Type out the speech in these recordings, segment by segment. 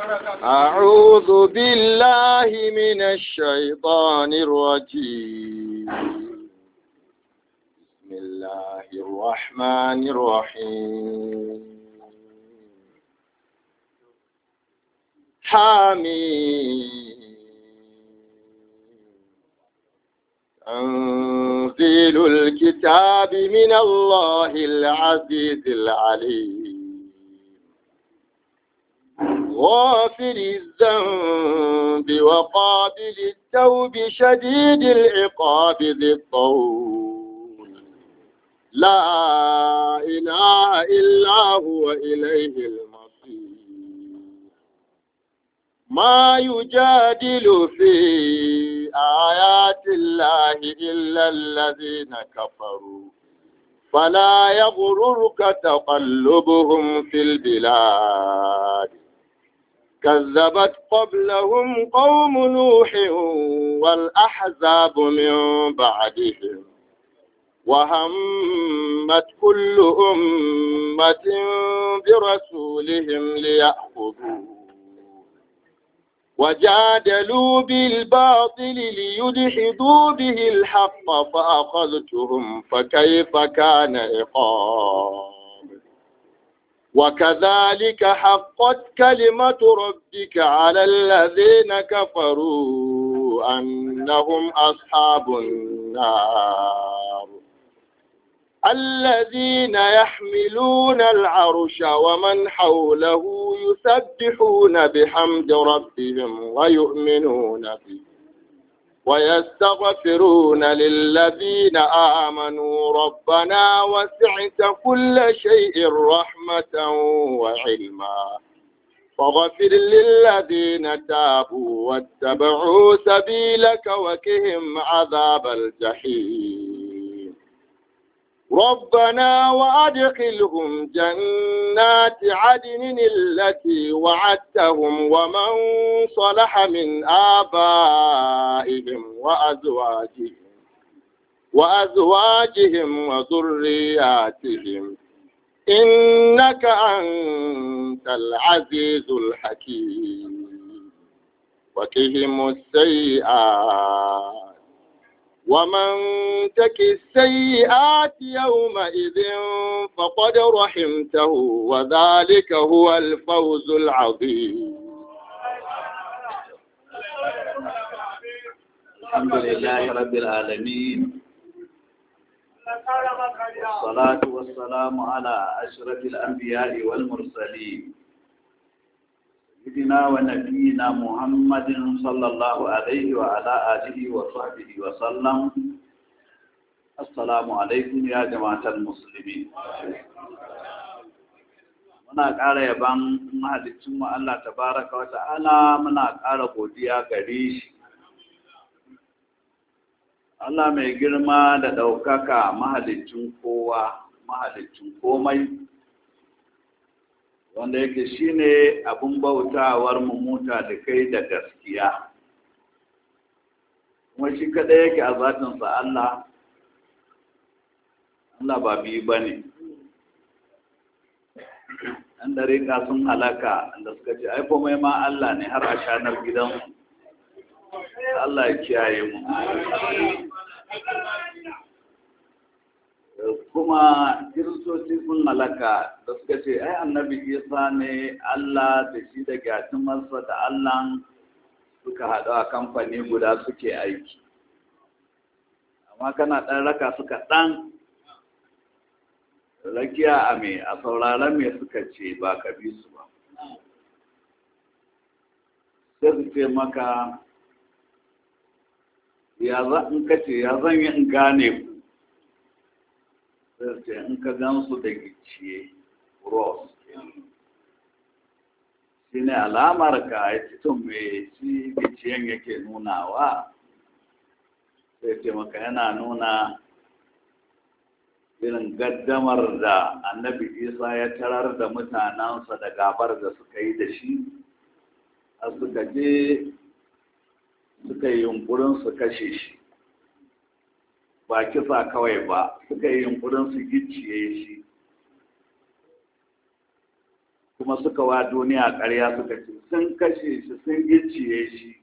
أعوذ بالله من الشيطان الرجيم بسم الله الرحمن الرحيم حميم تنزيل الكتاب من الله العزيز العليم غافر الذنب وقابل التوب شديد العقاب ذي الطول لا إله إلا هو إليه المصير ما يجادل في آيات الله إلا الذين كفروا فلا يغررك تقلبهم في البلاد كذبت قبلهم قوم نوح والأحزاب من بعدهم وهمت كل أمة برسولهم ليأخذوه وجادلوا بالباطل ليدحضوا به الحق فأخذتهم فكيف كان عقاب وكذلك حقت كلمة ربك على الذين كفروا أنهم أصحاب النار الذين يحملون العرش ومن حوله يسبحون بحمد ربهم ويؤمنون به ويستغفرون للذين آمنوا ربنا وسعت كل شيء رحمة وعلما فاغفر للذين تابوا واتبعوا سبيلك وكهم عذاب الجحيم ربنا وأدخلهم جنات عدن التي وعدتهم ومن صلح من آبائهم وأزواجهم وأزواجهم وذرياتهم إنك أنت العزيز الحكيم وقهم السيئات ومن تك السيئات يومئذ فقد رحمته وذلك هو الفوز العظيم الحمد لله رب العالمين والصلاة والسلام على أشرف الأنبياء والمرسلين سيدنا ونبينا محمد صلى الله عليه وعلى آله وصحبه وسلم السلام عليكم يا جماعة المسلمين muna ƙara yaban mahalicinmu Allah tabaraka wa ta'ala muna ƙara godiya gare shi Allah mai girma da ɗaukaka mahalicin kowa mahalicin komai wanda yake shine abin bautawar mummuta da kai da gaskiya kuma shi kaɗai yake a zatinsa Allah Allah ba biyu ba ne ɗan dariƙa sun halaka da suka ce ai komai ma Allah ne har a shanar gidansu Allah ya kiyaye mu kuma kiristoci sun halaka da suka ce ai annabi isa ne Allah da shi da gyatumarsa da Allah suka haɗu a kamfani guda suke aiki amma kana ɗan raka suka ɗan rakiya a me a sauraron me suka ce ba ka bi su ba sai su ce maka ya za in ka ce ya zan yi in gane ku sai ce in ka gan su da gicciye cross shi ne alamar ka ya ci tun me shi gicciyen yake nunawa sai ce maka yana nuna irin gaddamar da annabi isa ya tarar da mutanensa da gabar da suka yi da shi a suka je suka yi yunkurin su kashe shi ba kisa kawai ba suka yi yunkurin su gicciye shi kuma suka wa duniya ƙarya suka ce sun kashe shi sun gicciye shi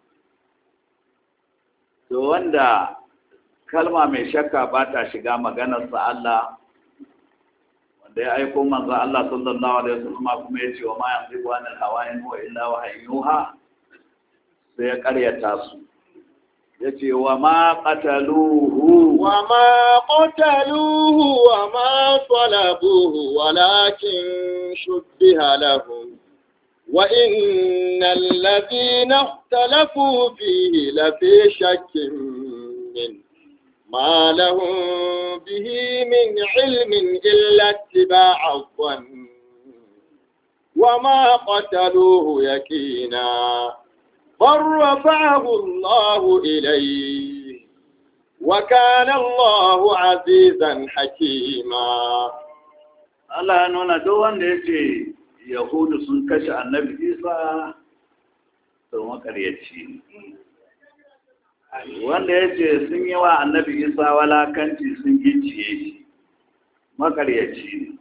to wanda kalma mai shakka ba ta shiga maganarsa Allah wanda ya aiko manzo Allah sallallahu alaihi wasallam kuma ya ce wa ma yanzu wa nan hawayin huwa illa wahayyuha sai ya karyata su ya ce wa ma qataluhu wa ma qataluhu wa ma salabuhu walakin shubbiha lahum wa innal ladhina ikhtalafu fihi lafi shakkin min ما لهم به من علم إلا اتباع الظن وما قتلوه يكينا بل رفعه الله إليه وكان الله عزيزا حكيما Allah ya nuna duk wanda ya ce Yahudu sun kashe annabi Isa to makaryaci ne. Wanda ya ce sun yi wa annabi Isa walakanci sun gicciye shi makaryaci ne.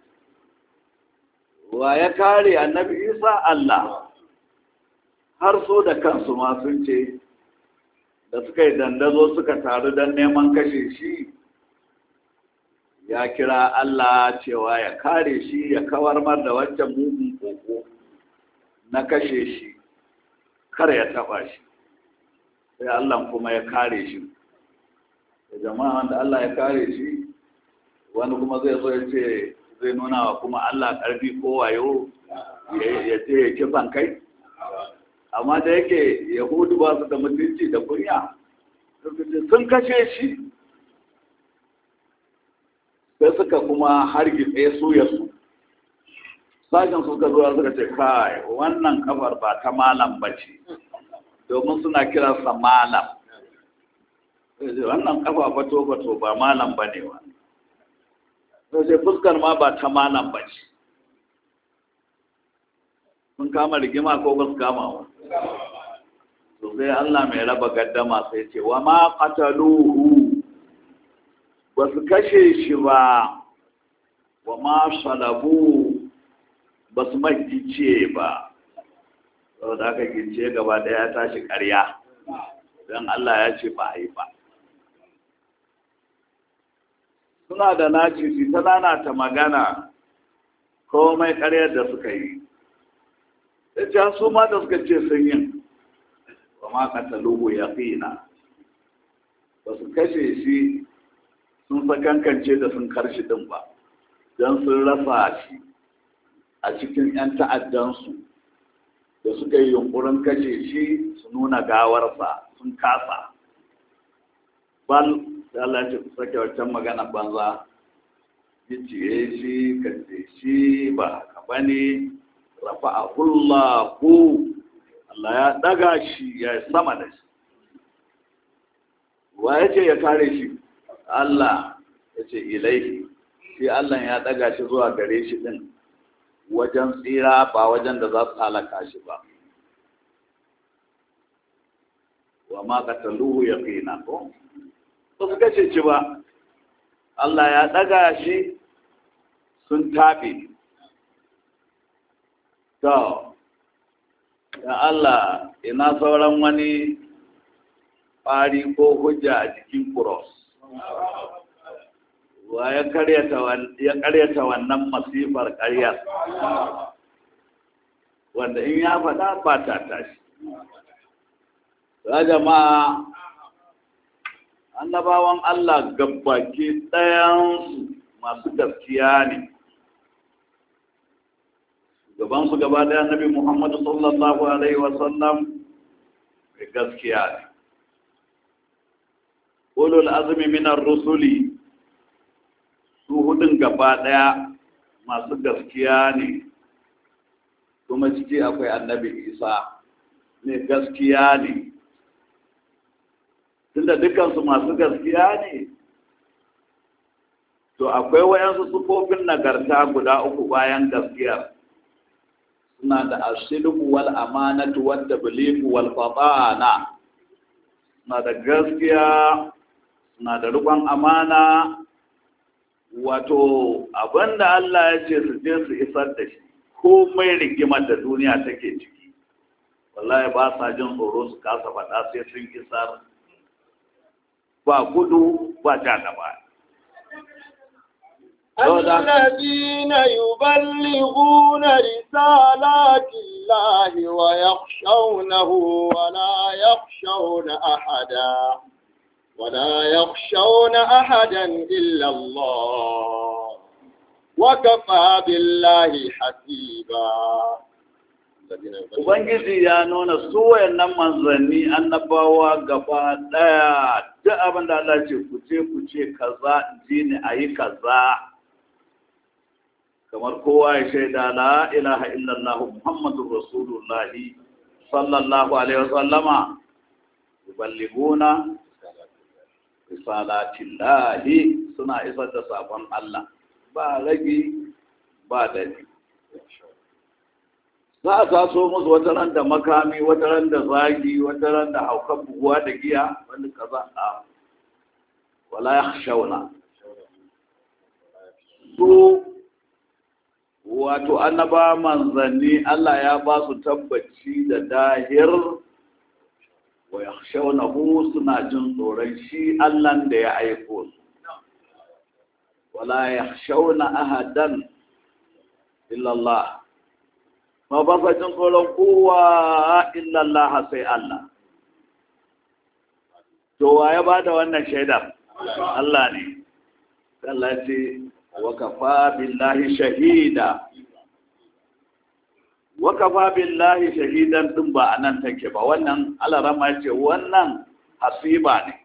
Wa ya kare annabi Isa Allah har so da kansu ma sun ce da suka yi dandazo suka taru don neman kashe shi ya kira Allah cewa ya kare shi ya kawar mar da wancan mugun koko na kashe shi kar ya taba shi sai Allah kuma ya kare shi da jama'a wanda Allah ya kare shi wani kuma zai zo ya ce zai nuna wa kuma Allah karfi ko wayo ya ce ya kisan kai amma da yake yahudu ba su da mutunci da kunya sun kashe shi sai suka kuma hargitse su ya su sashen suka zuwa suka ce kai wannan kafar ba ta malam ba ce domin suna kiransa malam wannan kafa fato fato ba malam ba ne wa sai fuskar ma ba ta malam ba ce sun kama rigima ko ba su kama wa to sai Allah mai raba gaddama sai ce wa ma qataluhu ba su kashe shi ba wa ma salabu ba su magice ba saboda aka gice gaba daya ya tashi ƙarya don Allah ya ce ba a yi ba suna da naci su ta ta magana komai ƙaryar da suka yi ya su ma da suka ce sun yin ba ma kataluhu ya fina ba su kashe shi sun sakankance da sun karshi din ba don sun rasa shi a cikin 'yan ta'addansu da suka yi yunkurin kashe shi su nuna gawarsa sun kasa bal da Allah ce ku sake wancan magana banza ya ciye shi kace shi ba haka bane rafa'ahullahu Allah ya daga shi ya sama da shi wa ya ce ya kare shi Allah ya ce ilaihi shi Allah ya daga shi zuwa gare shi din wajen tsira ba wajen da za su halaka shi ba wa ma qataluhu yaqina ko ba su kace ci ba Allah ya daga shi sun tabe To, ya Allah, ina sauran wani ƙwari ko hujja a jikin kuros. Wa ya karyata wannan masifar ƙaryar, wanda in ya faɗa ba ta tashi. Ya jama'a, annabawan Allah gabbaki ɗayansu masu gaskiya ne. gabansu gaba daya nabi Muhammadu sallallahu Alaihi wasallam mai gaskiya ne. Ulul azumi minar rusuli su hudun gaba daya masu gaskiya ne, kuma ciki akwai annabi Isa ne gaskiya ne. Tunda dukansu masu gaskiya ne, to akwai wayansu sufofin nagarta guda uku bayan gaskiyar. suna da ashirku wal amanatu wal tabliqu wal fatana suna da gaskiya suna da rikon amana wato abinda Allah ya ce su je su isar da shi komai rigimar da duniya take ciki wallahi ba sa jin tsoro su kasa faɗa sai sun isar ba gudu ba ja gaba الذين يبلغون رسالات الله ويخشونه ولا يخشون أحدا ولا يخشون أحدا إلا الله وكفى بالله حسيبا Ubangiji ya nuna su wayannan manzanni annabawa gaba ɗaya duk abin da Allah ce ku ce ku ce kaza ji ni a yi kaza kamar kowa ya shaida la ilaha illallah muhammadur rasulullah sallallahu alaihi wasallama yuballiguna risalatillahi suna isar da sabon Allah ba ragi ba dadi za a taso musu wata ran da makami wata ran da zagi wata ran da haukan buguwa da giya wani kaza a wala yakhshawna su wato annaba manzanni Allah ya ba su tabbaci da dahir wa yakhshawnahu suna jin tsoron shi Allah da ya aiko su wala yakhshawna ahadan illa Allah ma ba sa jin tsoron kowa illa Allah sai Allah to wa ya bada wannan shaidar Allah ne Allah ce wa kafa billahi shahida wa kafa billahi shahidan din ba anan take ba wannan Allah rama ce wannan hasiba ne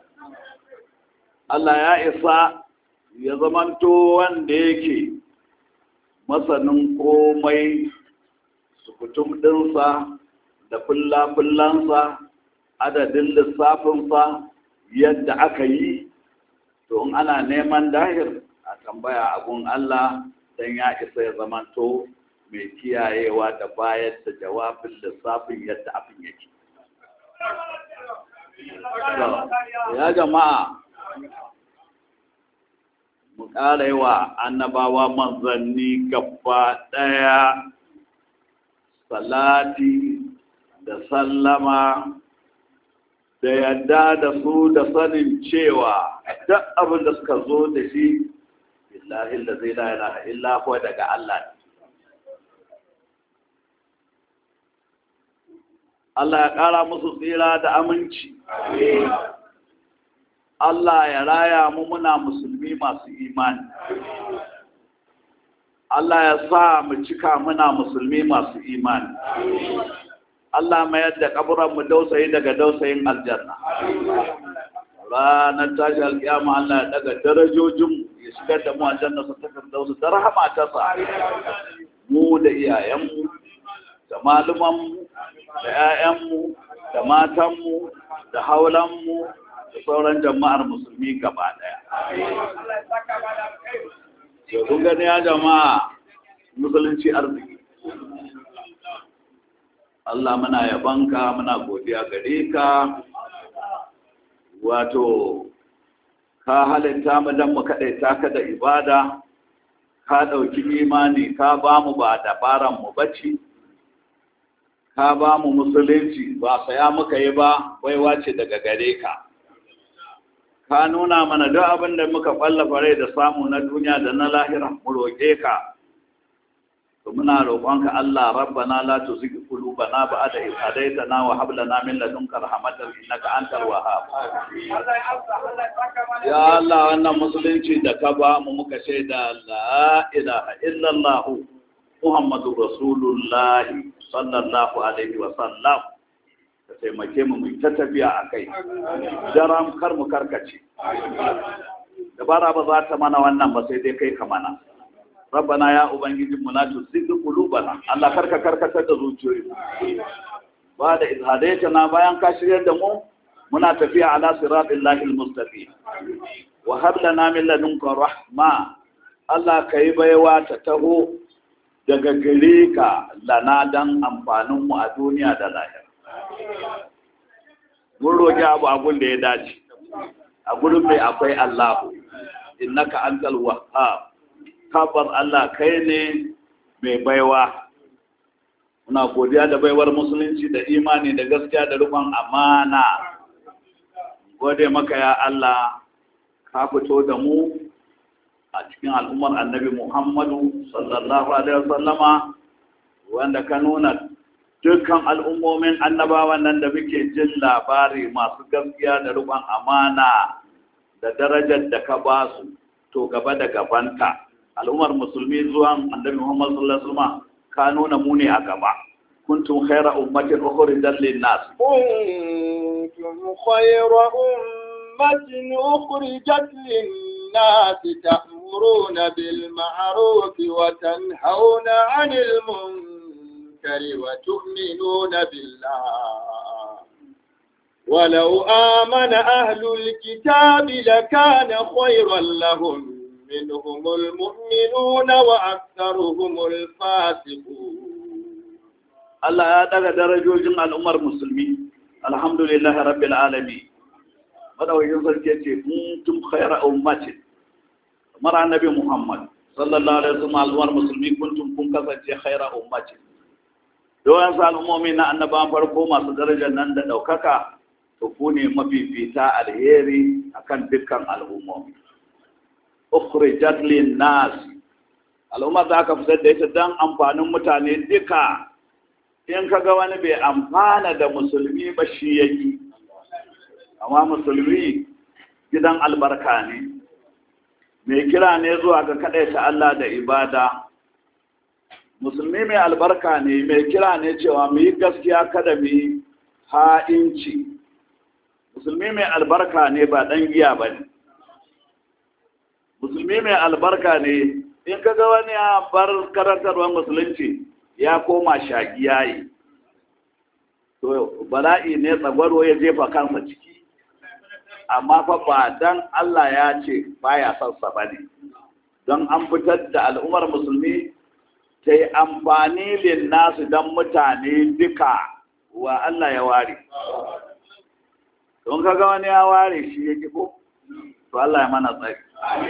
Allah ya isa ya zamanto wanda yake masanin komai sukutum ɗinsa da fulla-fullansa adadin lissafinsa yadda aka yi to in ana neman dahir a tambaya abun Allah don ya isa ya zamanto mai kiyayewa da bayar da jawabin lissafin yadda abin yake. Ya jama'a, mu ƙara yi wa annabawa manzanni gaba ɗaya salati da sallama da yadda da su da sanin cewa duk abin da suka zo da shi billahi da zai la ilaha illa huwa daga Allah Allah ya ƙara musu tsira da aminci Allah ya raya mu muna musulmi masu imani Allah ya sa mu cika muna musulmi masu imani Allah mayar da kaburanmu dausayi daga dausayin aljanna. Ranar tashi alƙiyama Allah ya daga darajojin ya shigar da mu aljanna su takar dausu da rahama ta sa. Mu da iyayenmu, da malumanmu, da ‘ya'yanmu, da matanmu, da haulanmu, da sauran jama'ar musulmi gaba ɗaya. Yau gani ya jama'a musulunci arziki. Allah muna yabanka muna godiya gare ka wato ka halitta mu dan mu kaɗaita ka da ibada ka ɗauki imani ka ba mu ba dabaran mu bacci ka ba mu musulunci ba saya muka yi ba baiwa ce daga gare ka ka nuna mana duk abin da muka ƙwallafa rai da samu na duniya da na lahira mu roƙe ka to muna roƙonka Allah rabbana la tuzigh qulubana ba'da idh hadaytana wa hab lana min ladunka rahmatan innaka antal wahhab ya Allah wannan musulunci da ka ba mu muka shaida la ilaha illallah muhammadur rasulullah sallallahu alaihi wa sallam ka taimake mu mu ta tafiya akai daram kar mu karkace dabara ba za ta mana wannan ba sai dai kai ka mana rabbana ya ubangiji mu la tuzigh qulubana Allah karka karkatar da zuciyoyi ba da izhadaitana bayan ka shiryar da mu muna tafiya ala siratil lahil mustaqim wa hab lana min ladunka rahma Allah kai baiwa ta taho daga gare ka lana dan amfanin mu a duniya da lahira mun roki abu abun da ya dace a gurin mai akwai Allahu innaka antal wahhab kabar Allah kai ne mai baiwa muna godiya da baiwar musulunci da imani da gaskiya da rufin amana gode maka ya Allah ka fito da mu a cikin al'ummar annabi Muhammadu sallallahu alaihi wasallama wanda ka nuna dukkan al'ummomin annabawan nan da muke jin labari masu gaskiya da rufin amana da darajar da ka ba su to gaba da gabanta al'ummar musulmi zuwan annabi Muhammad sallallahu alaihi wasallam ka nuna mu ne a gaba kuntum khayra ummatin ukhrijat lin-nas kuntum khayra ummatin ukhrijat lin-nas ta'muruna bil ma'ruf wa tanhauna 'anil munkar wa tu'minuna billah ولو آمن أهل الكتاب لكان خيرا لهم منهم المؤمنون وأكثرهم الفاسقون الله يا دغ درجوجin al'ummar musulmi alhamdulillah rabbil alamin madawajin sarki ce kuntum khayra ummatin kamar annabi muhammad sallallahu alaihi wasallam al'ummar musulmi kuntum kun kasance khayra ummatin doyan sa al'ummomi na annabawan farko masu darajar nan da daukaka to ku ne mafifita alheri akan dukkan al'ummomi ukhrijat lin nas al'umma da aka fitar da ita dan amfanin mutane duka in kaga wani bai amfana da musulmi ba shi yake amma musulmi gidan albarka ne mai kira ne zuwa ga ta Allah da ibada musulmi mai albarka ne mai kira ne cewa mu yi gaskiya kada mu yi ha'inci musulmi mai albarka ne ba ɗan giya ba ne musulmi mai albarka ne in kaga wani ya bar karantarwar musulunci ya koma shagiya yi to bala'i ne tsagwaro ya jefa kansa ciki amma fa ba dan Allah ya ce baya son sa bane don an fitar da al'ummar musulmi ta yi amfani lin nasu don mutane duka wa Allah ya ware don kaga wani ya ware shi yake ko to Allah ya mana tsari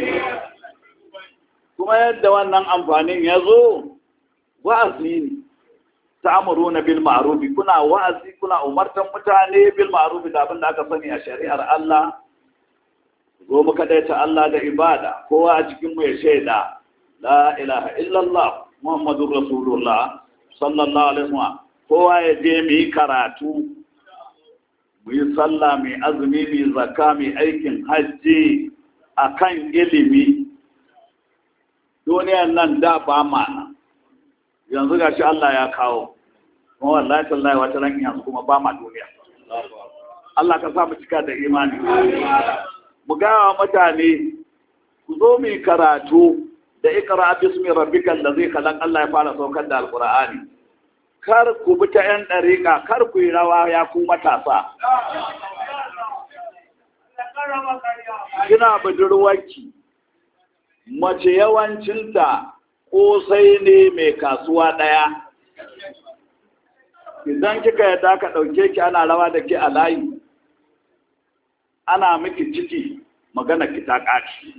kuma yadda wannan amfanin ya zo wa'azi ne ta'muruna bil ma'ruf kuna wa'azi kuna umartan mutane bil ma'ruf da abin da aka sani a shari'ar Allah zo mu ta Allah da ibada kowa a cikin mu ya shaida la ilaha illallah muhammadur rasulullah sallallahu alaihi wasallam kowa ya je mu yi karatu mu yi sallah mai azumi mai zakka mai aikin hajji akan ilimi duniyan nan da ba mana yanzu ga shi Allah ya kawo kuma wallahi tallahi wata ran yanzu kuma ba ma duniya Allah ka sa mu cika da imani mu ga mutane ku zo mu karatu da ikra bismi rabbikal ladzi khalaq Allah ya fara saukar da alqur'ani kar ku bi ta yan dariƙa kar ku yi rawa ya ku matasa kina budurwarki mace yawancinta kosai ne mai kasuwa ɗaya idan kika yadda ka ɗauke ki ana rawa da ke a layi ana miki ciki magana ki ta ƙaci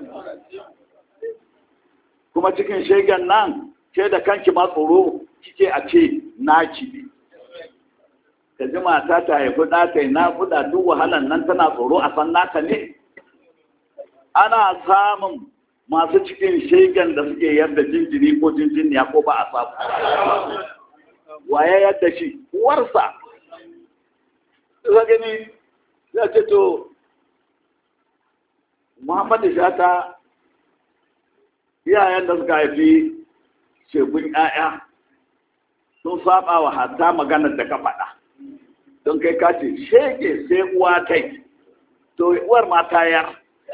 kuma cikin shegen nan ke da kanki ma tsoro kike a ce naki ne ka ji mata ta haifi ɗa ta yi naƙuda duk wahalan nan tana tsoro a san naka ne ana samun masu cikin shegen da suke yadda jinjiri ko jinjiniya ko ba a samu waye yadda shi uwarsa za gani ya ce to muhammadu shata iyayen da suka haifi shegun 'ya'ya sun saba wa hatta maganar da ka faɗa don kai kace shege sai uwa kai to uwar ma tayar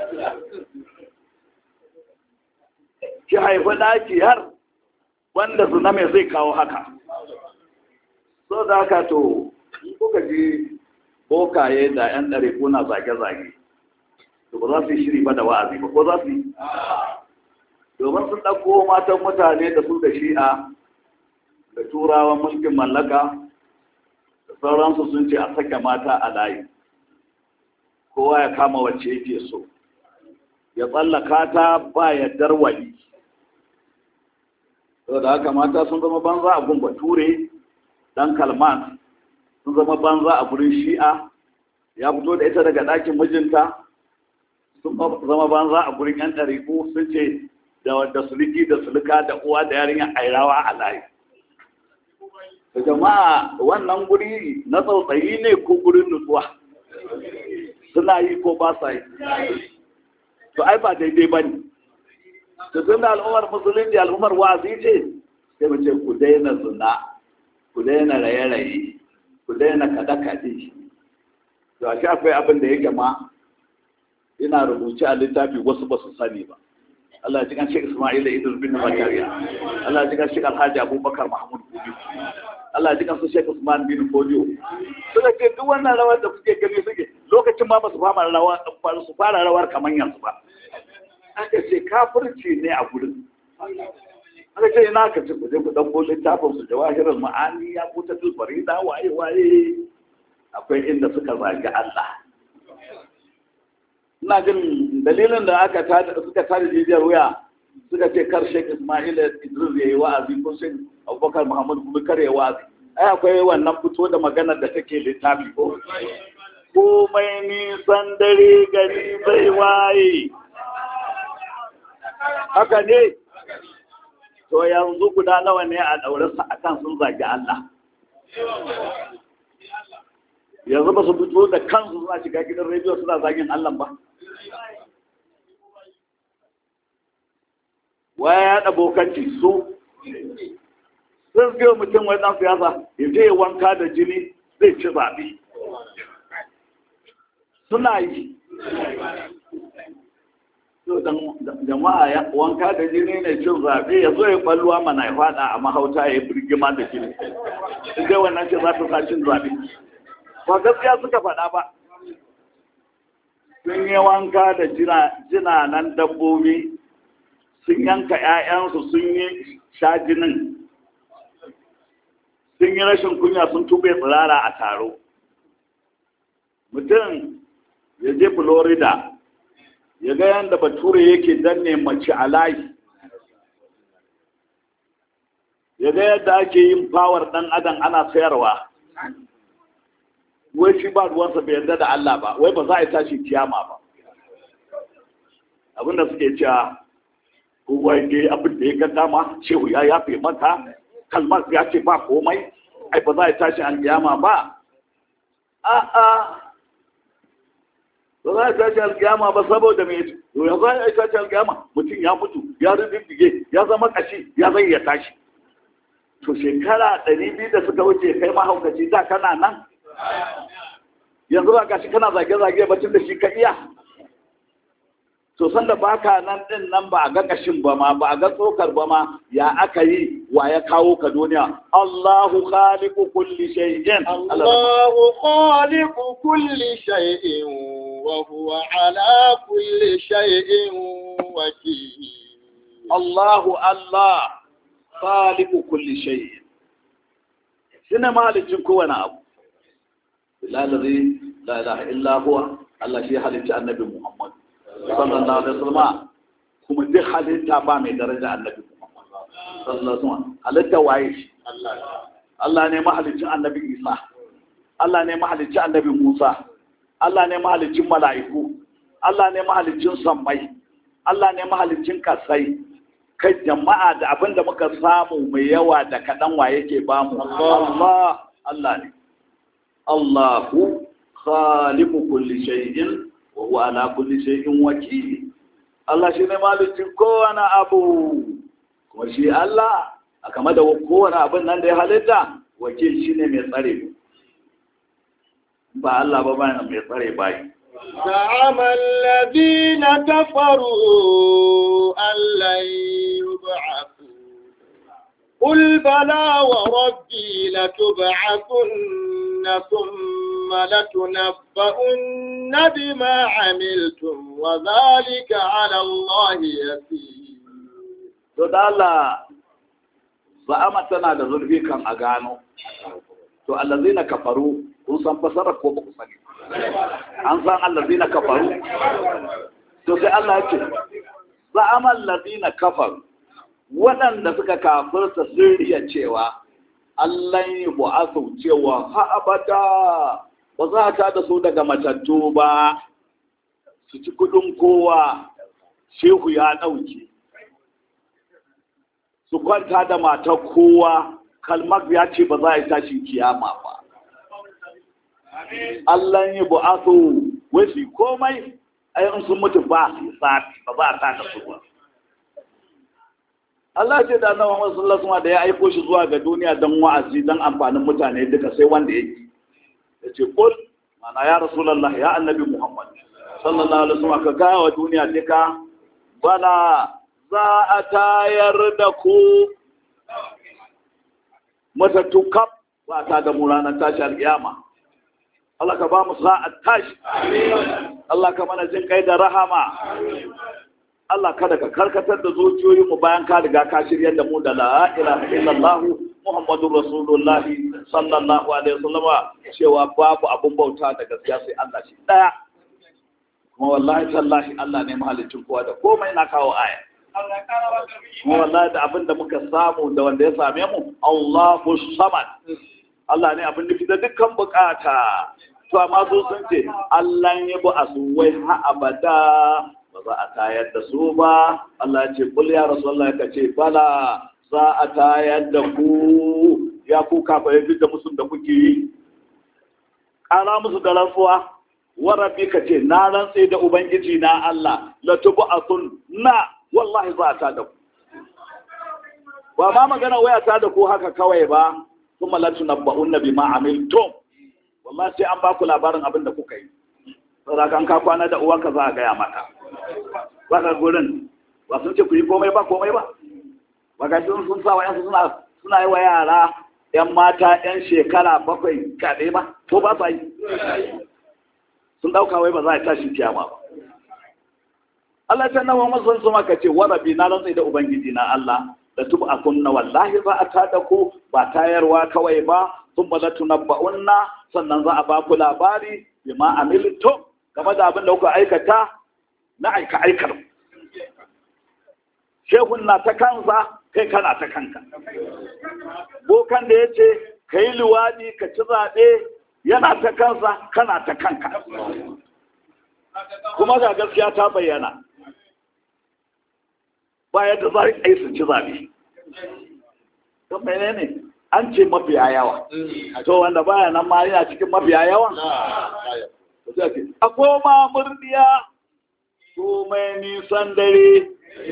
ki haifi ɗaki har wanda su mai zai kawo haka so da haka to kuka ji bokaye da 'yan ɗare kuna zage-zage to ba za su yi shiri ba da wa'azi ba ko za su yi domin sun ɗauko matan mutane da su da shi'a da turawan mulkin mallaka da sauransu sun ce a sake mata a layi kowa ya kama wacce yake so ya tsallaka ta ba yardar wali saboda haka mata sun zama banza a gun bature dan kalman sun zama banza a gurin shi'a ya fito da ita daga ɗakin mijinta sun zama banza a gurin yan ɗariƙu sun ce da suliki da sulika da uwa da yarinya airawa a layi da jama'a wannan guri na tsautsayi ne ko gurin nutsuwa suna yi ko ba sa yi to ai ba daidai ba ne da suna al'ummar musulunci al'ummar wa'azi ce sai mu ce ku daina zina ku daina raye-raye ku daina kaɗe-kaɗe to a akwai abin da yake ma ina rubuce a littafi wasu ba su sani ba Allah ya cikin Sheikh Ismail Idris bin Zakariya Allah ya cikin Sheikh Alhaji Abubakar Mahmud Kubi Allah ya cikin su Sheikh Usman bin Fodio suka ce duk wannan rawar da kuke gani suke lokacin ma ba su fara rawar su fara rawar kamar yanzu ba aka ce kafirci ne a gurin aka ce ina ka ce ku je ku ɗauko littafin su jawahirar ma'ani ya kuta farida waye waye akwai inda suka zagi Allah ina jin dalilin da aka suka tada jijiyar wuya suka ce kar Sheikh Ismail Idris ya yi wa'azi ko Sheikh Abubakar Muhammad kuma kar ya wa'azi ai akwai wannan fito da maganar da take littafi ko komai nisan dare gari bai waye haka ne to yanzu guda nawa ne a daure su akan sun zagi Allah yanzu ba su fito da kansu suna shiga gidan rediyo suna zagin Allah ba waya ya da bokanci su sun fiye mutum wai ɗan siyasa ya je wanka da jini zai ci zaɓe suna yi jama'a ya wanka da jini ne cin zaɓe ya zo ya ɓalluwa mana ya faɗa a mahauta ya yi birgima da jini in dai wannan ce za ta sa cin zaɓe ba gaskiya suka faɗa ba sun yi wanka da jinanan dabbobi sun yanka 'ya'yansu sun yi sha jinin sun yi rashin kunya sun tube tsirara a taro mutum ya je florida ya ga yadda bature yake danne mace a layi ya ga yadda ake yin fawar ɗan adam ana sayarwa wai shi ba ruwansa bai yarda da Allah ba wai ba za a yi tashi kiyama ba abinda suke cewa kowa ya abin da ya ga dama shehu ya yafe mata kalmar ya ce ba komai ai ba za a yi tashi alkiyama ba a'a ba za a yi tashi alkiyama ba saboda mai ya za a yi tashi alkiyama mutum ya mutu ya riddige ya zama kashi ya zai ya tashi to shekara ɗari biyu da suka wuce kai mahaukaci da kana nan yanzu ba gashi kana zage-zage batun da shi ka iya to sanda baka nan din nan ba a ga kashin ba ma ba a ga tsokar ba ma ya aka yi wa ya kawo ka duniya Allahu khaliqu kulli shay'in Allahu khaliqu kulli shay'in wa huwa ala kulli shay'in wakil Allahu Allah khaliqu kulli shay'in shine malicin kowane abu lalari la ilaha illa huwa Allah shi halitta annabi Muhammad sallallahu alaihi wasallam kuma duk halitta ba mai daraja annabi Muhammad sallallahu alaihi wasallam halitta waye shi Allah ne mahalicin annabi Isa Allah ne mahalicin annabi Musa Allah ne mahalicin mala'iku Allah ne mahalicin sammai Allah ne mahalicin kasai kai jama'a da abinda muka samu mai yawa da kaɗan wa yake bamu Allah Allah ne Allahu khaliqu kulli shay'in wa huwa ala kulli shay'in wakil Allah shi ne malikin kowane abu kuma shi Allah a kama da kowane abin nan da ya halitta wakil shi ne mai tsare ba Allah ba ba mai tsare bayi زعم الذين كفروا أن لن يبعثوا قل بلى وربي لتبعثن ثم لتنبؤن بما عملتم وذلك على الله يسير to da Allah za'ama tana da zurfi kan a gano to allazina kafaru kun san fasara ko ba ku sani an san allazina kafaru to sai Allah ya ce za'ama allazina kafaru waɗanda suka kafirta sun riya cewa Allah yi bu'asu cewa ha abada ba za ta da su daga matattu ba su ci kudin kowa shehu ya ɗauki su kwanta da matar kowa kalmar ya ce ba za a yi tashin kiyama ba Allah yi bu'asu wai komai ayin sun mutu ba su sati ba za a ta da su ba Allah ce da annabi Muhammad sallallahu alaihi da ya aiko shi zuwa ga duniya don wa'azi don amfanin mutane duka sai wanda yake yace kul mana ya rasulullah ya annabi Muhammad sallallahu alaihi wasallam ka gaya wa duniya duka bala za a tayar da ku matattu kaf ba ta da mu ranar tashi alƙiyama Allah ka ba mu sa'at tashi Allah ka mana jin kai da rahama Allah kada ka karkatar da zuciyoyinmu bayan ka riga ka shirya da mu da la ilaha illallah Muhammadur Rasulullahi sallallahu alaihi wasallama cewa babu abun bauta da gaskiya sai Allah shi daya kuma wallahi tallahi Allah ne mahalicin kowa da komai na kawo aya kuma wallahi da abin da muka samu da wanda ya same mu Allahu samad Allah ne abin nufi da dukkan bukata to amma su sun ce Allah ya bu asuwai ha abada ba za a tayar da su ba Allah ce kul ya rasulullah ka ce bala za a tayar da ku ya ku kafa ya da musu da kuke yi ƙara musu da rantsuwa warabi ka ce na rantse da ubangiji na Allah la tubu asun na wallahi za a ta da ku ba ma magana waya ta da ku haka kawai ba kuma la tunabba'unna bima amiltum wallahi sai an ba ku labarin abin da kuka yi saboda kan ka kwana da uwanka za a gaya maka ba ka gurin ba sun ce ku yi komai ba komai ba ba ga sun sun sa wa yansu suna suna yi wa yara yan mata yan shekara bakwai kaɗai ba ko ba sa yi sun ɗauka wai ba za a tashi kiyama ba Allah ta nawa masan su maka ce warabi na rantsai da ubangiji na Allah da tub a kunna wallahi za a tada ku ba tayarwa kawai ba sun ba tunabba'unna sannan za a ba ku labari bima amiltum game da abin da kuka aikata na aika aikar shehun na ta kansa kai kana ta kanka bokan da ya ce ka yi luwaɗi ka ci zaɓe yana ta kansa kana ta kanka kuma ga gaskiya ta bayyana bayan da za a yi su ci zaɓe don mene ne an ce mafiya yawa to wanda baya nan ma yana cikin mafiya yawa a koma murdiya komai nisan dare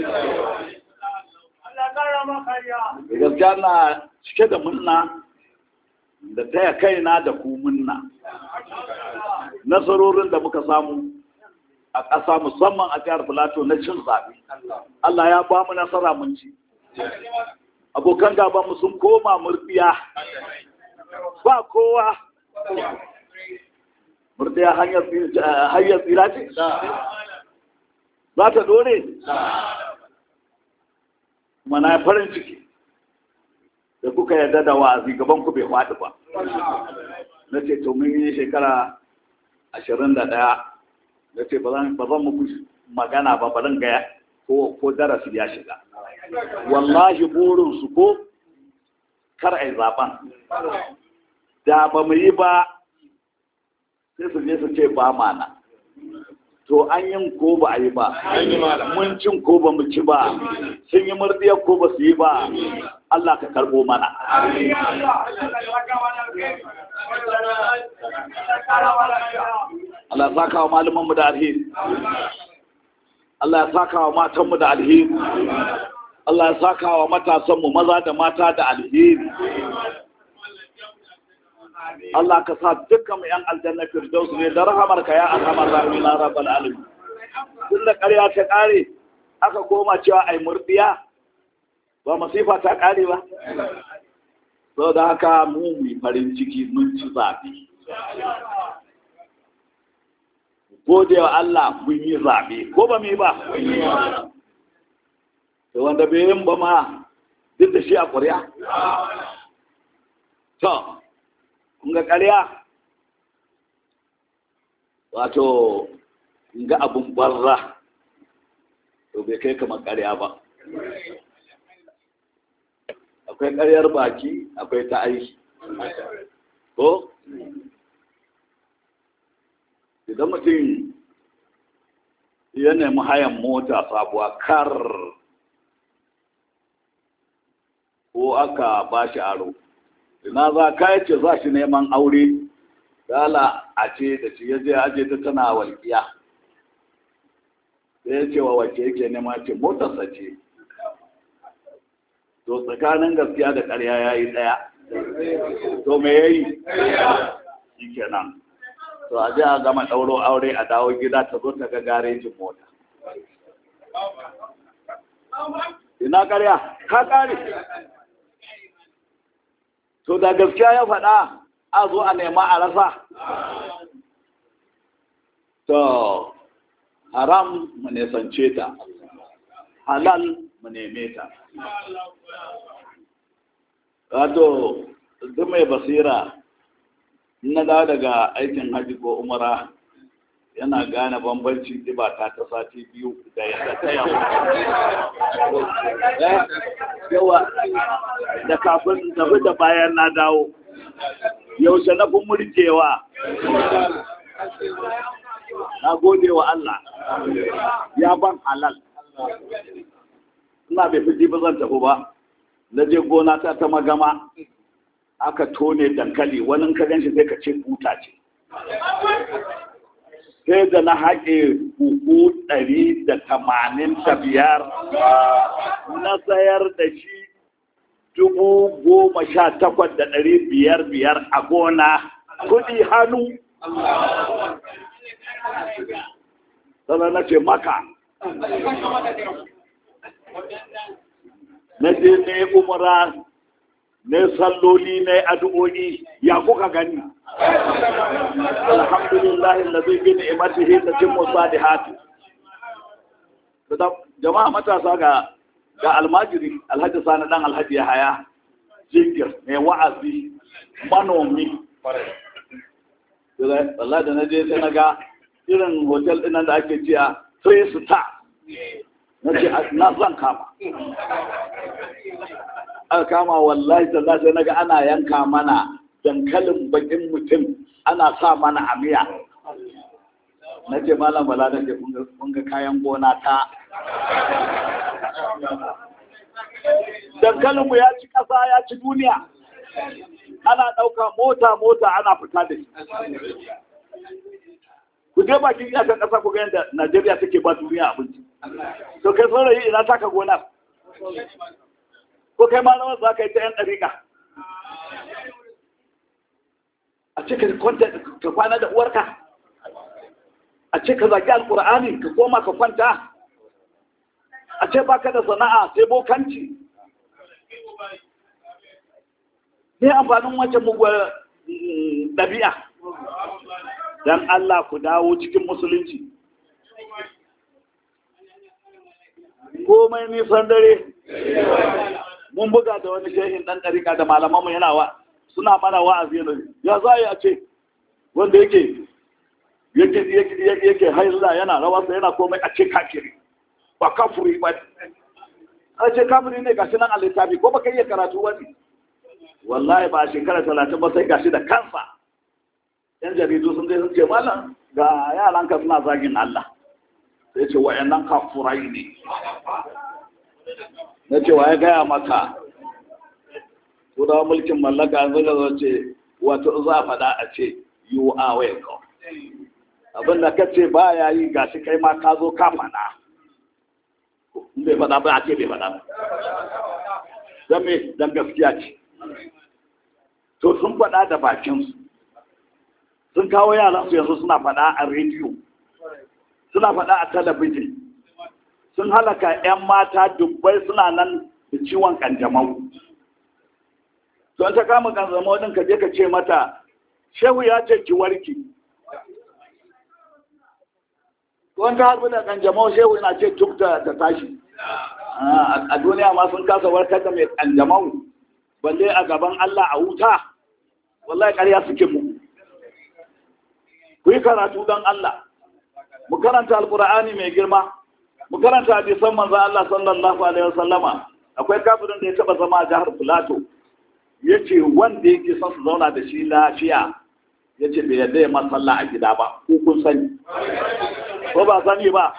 gaskiya na cike da munna da taya kaina da ku munna nasarorin da muka samu a ƙasa musamman a jihar filato na cin zaɓe Allah ya ba mu nasara mun ci abokan gaba mu sun koma murdiya ba kowa murdiya hanyar tsira ce za ta dore mana farin ciki da kuka yarda da wa'azi gaban ku bai faɗi ba na ce to mun yi shekara ashirin da ɗaya na ce ba zan muku magana ba ba zan gaya ko darasi ya shiga wallahi burinsu ko kar a yi zaben da ba mu yi ba sai su je su ce ba mana to an yin ko ba a yi ba mun cin ko ba mu ci ba sun yi murdiyar ko ba su yi ba Allah ka karbo mana Allah ya saka wa malamanmu da alheri Allah ya saka wa matanmu da alheri Allah ya saka wa matasanmu maza da mata da alheri Allah ka sa dukkan mu yan aljanna firdaus ne da rahamarka ya arhamar rahimin ya rabbal alamin tun da ƙarya ta ƙare aka koma cewa ai murdiya ba masifa ta ƙare ba so da haka mu mu farin ciki mun ci zaɓe gode wa Allah mun yi zaɓe ko ba mu yi ba to wanda bai yin ba ma duk da shi a ƙuri'a to kun ga ƙarya wato kun ga abun barra to bai kai kamar ƙarya ba akwai ƙaryar baki akwai ta aiki ko idan mutum ya nemi hayan mota sabuwa kar ko aka ba shi aro ina za ka ce za shi neman aure dala a ce da shi ya je aje ta tana walƙiya sai ya ce wa wacce yake nema ce motarsa ce to tsakanin gaskiya da ƙarya ya yi ɗaya to me ya yi shi kenan to a je a gama ɗauro aure a dawo gida ta zo ta ga garejin mota ina ƙarya ka ƙare to da gaskiya ya faɗa a zo a nema a rasa to haram mu nesance ta halal mu neme ta wato duk mai basira na dawo daga aikin hajji ko umara yana gane bambancin ta ta sati biyu da yadda ta yawa da kafin tafi da bayan na dawo yaushe na fi murkewa na gode wa Allah ya ban halal ina bai fi ba zan tafi ba na je gona ta ta magama aka tone dankali wani ka ganshi sai ka ce buta ce sai da na haƙe buhu ɗari da tamanin da biyar na sayar da shi dubu goma sha takwas da ɗari biyar biyar a gona kuɗi hannu sannan na ce maka na je ne umara ne salloli ne addu'o'i ya kuka gani alhamdulillah allazi bi ni'matihi tatimmu salihati jama'a matasa ga ga almajiri alhaji sani dan alhaji haya jingir mai wa'azi manomi Allah da na je sai na ga irin hotel ɗin da ake ciya three star na ce na zan kama aka kama wallahi sallah sai naga ana yanka mana dankalin bakin mutum ana sa mana a miya na ce malam bala da ke kun ga kayan gona ta dankalinmu ya ci ƙasa ya ci duniya ana ɗauka mota mota ana fita da shi ku je bakin iyakan ƙasa ku ga yadda najeriya take ba duniya abinci to kai saurayi ina taka gonar ko kai ma rawar za ka yi ta yan ɗariƙa a ce ka kwanta ka kwana da uwarka a ce ka zaki alƙur'ani ka koma ka kwanta a ce baka da sana'a sai bokanci ne amfanin wancan muguwar ɗabi'a don Allah ku dawo cikin musulunci komai nisan dare mun buga da wani shehin ɗan ɗarika da malamanmu yana wa suna mana wa'azi ne ya za a ce wanda yake yake yake haila yana rawarsa yana komai a ce kafiri ba kafiri ba a ce kafiri ne gashi nan a littafi ko baka iya karatu wani wallahi ba a shekara talatin ba sai gashi da kansa yan jaridu sun je sun ce malam ga yaranka suna zagin Allah sai ce wa'annan kafurai ne na ce wa ya gaya maka turawa mulkin mallaka an zaga zo ce wato za a faɗa a ce you are welcome abin da ka ce ba ya yi gashi kai ma ka zo ka faɗa bai faɗa ba a ce bai faɗa ba don me don gaskiya ce to sun faɗa da bakinsu sun kawo yaransu yanzu suna faɗa a rediyo suna faɗa a talabijin sun halaka 'yan mata dubbai suna nan da ciwon kanjamau don ta kama kanjamau ɗin ka je ka ce mata shehu ya ce ki warki don ta harbi da kanjamau shehu na ce tuk ta tashi a duniya ma sun kasa warkar da mai kanjamau balle a gaban Allah a wuta wallahi ƙarya suke mu ku yi karatu don Allah mu karanta alkur'ani mai girma mu karanta hadisan manzo Allah sallallahu alaihi wasallama akwai kafirin da ya taba zama a jihar Filato ya ce wanda yake son su zauna da shi lafiya ya ce bai yadda ya masalla a gida ba ko kun sani ko ba sani ba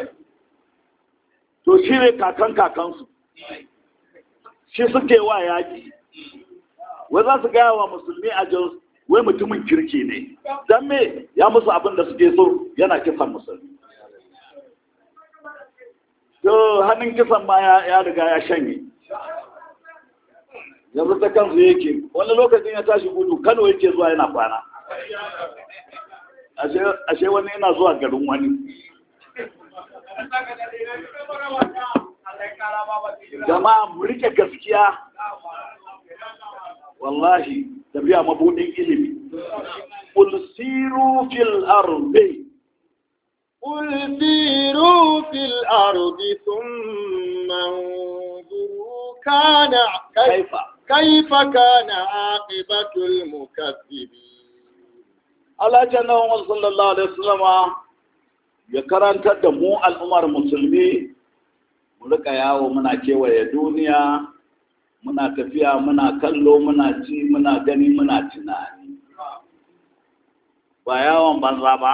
to shi ne kakan kakansu shi suke wa yaƙi wai za su gaya wa musulmi a jos wai mutumin kirki ne don me ya musu abin da suke so yana kisan musulmi to hannun kisan ma ya riga ya shanye yanzu ta kansu yake wani lokacin ya tashi gudu kano yake zuwa yana kwana ashe wani yana zuwa garin wani jama'a mu rike gaskiya wallahi tafiya mabudin ilimi qul siru fil ardi قل سيروا في الأرض ثم انظروا كان كيف كيف كان عاقبة المكذبين Allah jannawan sallallahu alaihi wasallama ya karantar da mu al'ummar musulmi mu rika yawo muna kewaye duniya muna tafiya muna kallo muna ci muna gani muna tunani ba yawon banza ba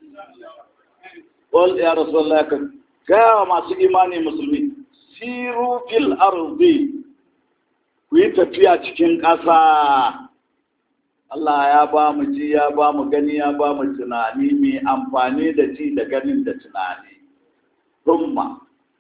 Qul ya Rasulullah ka gaya masu imani musulmi siru fil ardi ku yi tafiya cikin ƙasa Allah ya ba mu ji ya ba mu gani ya ba mu tunani mai amfani da ji da ganin da tunani rumma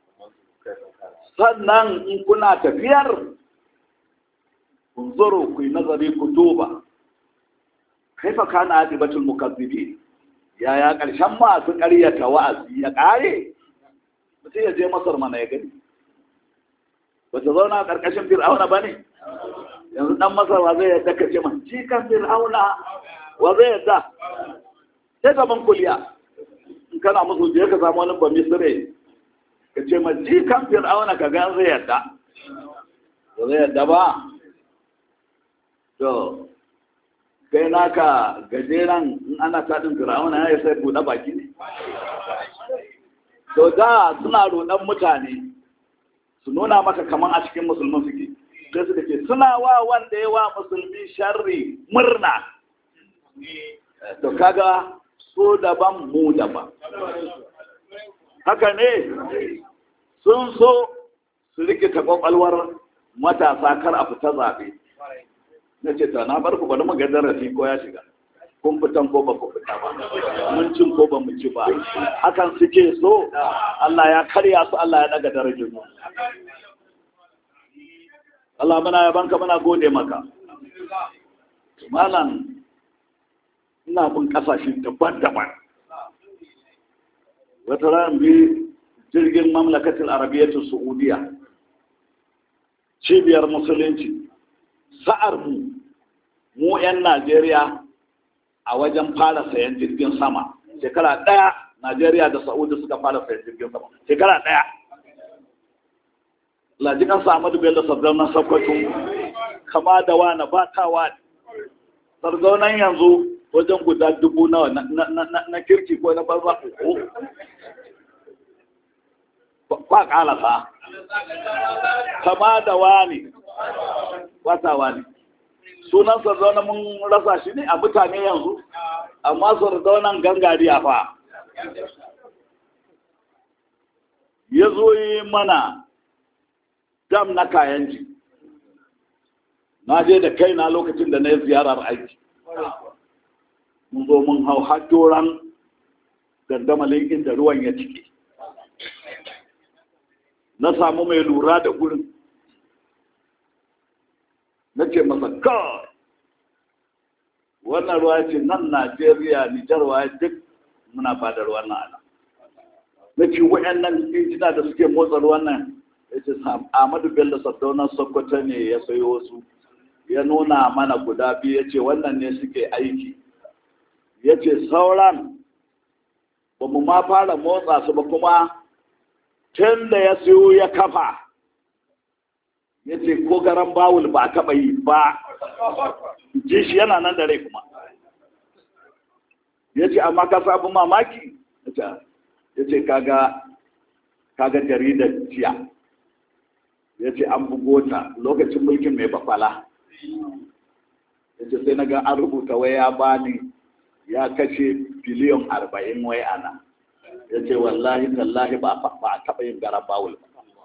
sannan in kuna tafiyar kun zoro ku yi nazari ku duba kaifa kana adibatul mukazzibin yaya ƙarshen masu ƙaryata wa'azi ya ƙare mutum ya je masar mana ya gani ba ta zauna a ƙarƙashin fir'auna ba ne yanzu ɗan masar wa zai yadda ka ce ma cikan fir'auna wa zai yadda sai gaban kuliya in kana musu je ka samu wani bami sire ka ce ma cikan fir'auna ka gan zai yadda ba zai yadda ba to kai naka gajeren in ana taɗin fir'auna ya sai buɗe baki ne to da suna roɗon mutane su nuna maka kamar a cikin musulmin suke sai suka ce suna wa wanda ya wa musulmi sharri murna to kaga so daban mu daban haka ne sun so su rikita kwakwalwar matasa kar a fita zaɓe na ce ta na bar ku bari mu ga darasi ko ya shiga kun fitan ko ba ku fita ba mun cin ko ba mu ci ba hakan suke so Allah ya karya su Allah ya daga darajar mu Allah muna yabanka muna gode maka malam ina bin kasashe daban-daban wata ran bi jirgin mamlakatin arabiyyatu saudiya cibiyar musulunci sa'ar mu mu 'yan najeriya a wajen fara sayan jirgin sama shekara ɗaya najeriya da saudi suka fara sayan jirgin sama shekara ɗaya lajikan samadu bello sardaunan sakwato kama da wani ba ta wani sardaunan yanzu wajen guda dubu nawa na kirki ko na banza uku kwa kalasa kama da wani wata wani sunan sardauna mun rasa shi ne a mutane yanzu amma sardaunan gangariya fa ya zo yi mana dam na kayanji na je da kaina lokacin da na yi ziyarar aiki mun zo mun hau hajjoran gandamalin inda ruwan ya cike na samu mai lura da gurin na ce masa kawai wannan ruwa ce nan najeriya nijar wa duk muna ba da ruwan nan ana na ce waɗannan injina da suke motsa ruwan nan ya ce Ahmadu Bello Sardauna Sokoto ne ya sayo su ya nuna mana guda biyu ya ce wannan ne suke aiki ya ce sauran ba mu ma fara motsa su ba kuma tun da ya sayo ya kafa ya ce ko garan bawul ba taɓa yi ba ji shi yana nan da rai kuma ya ce amma ka sabu mamaki ya ce kaga kaga jaridar jiya ya ce an bugo ta lokacin mulkin mai bakwala ya ce sai na ga an rubuta wai ya bani ya kashe biliyon arba'in wai ana ya ce wallahi tallahi ba a taɓa yin garan bawul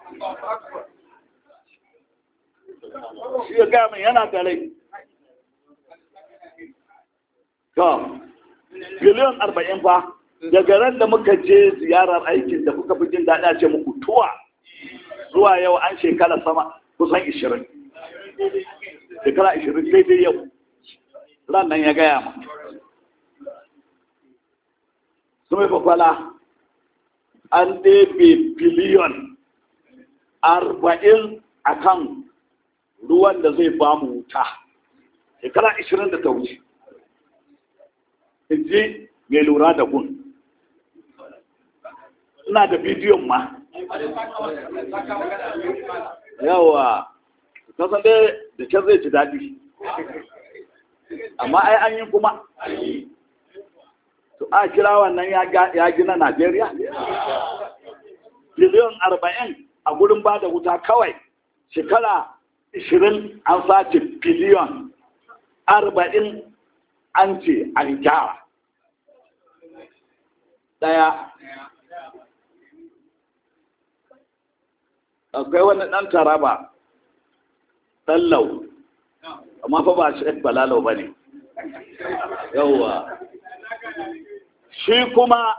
shi ya gaya min yana da rai to biliyon arba'in fa daga ran da muka je ziyarar aikin da kuka fi jin daɗi a ce muku tuwa zuwa yau an shekara sama kusan ishirin shekara ishirin daidai yau ran nan ya gaya ma su mai kwakwala an ɗebe biliyon arba'in a kan ruwan da zai ba mu wuta shekara ishirin da ta wuce in ji mai lura da gun ina da bidiyon ma yawa kasan dai da can zai ci daɗi amma ai an yi kuma to a kira wannan ya gina najeriya biliyon arba'in a gudun ba da wuta kawai shekara ishirin an sace biliyon arba'in an ce an gyara ɗaya akwai wani ɗan taraba ɗallau amma fa ba shi balalau ba ne yauwa shi kuma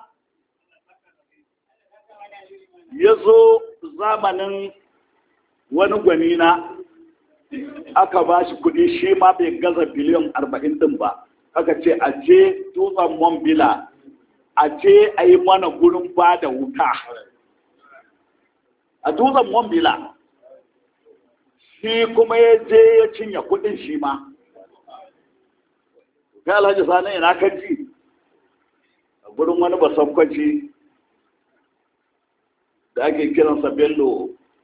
ya zo zamanin wani gwanina aka ba shi kudi shi ma bai gaza biliyan arba'in din ba aka ce a je dutsen mombila a je a yi mana gurin ba da wuta a dutsen mombila shi kuma ya je ya cinye kudin shi ma kai alhaji sani ina ka ji a gurin wani basakwaci da ake kiransa bello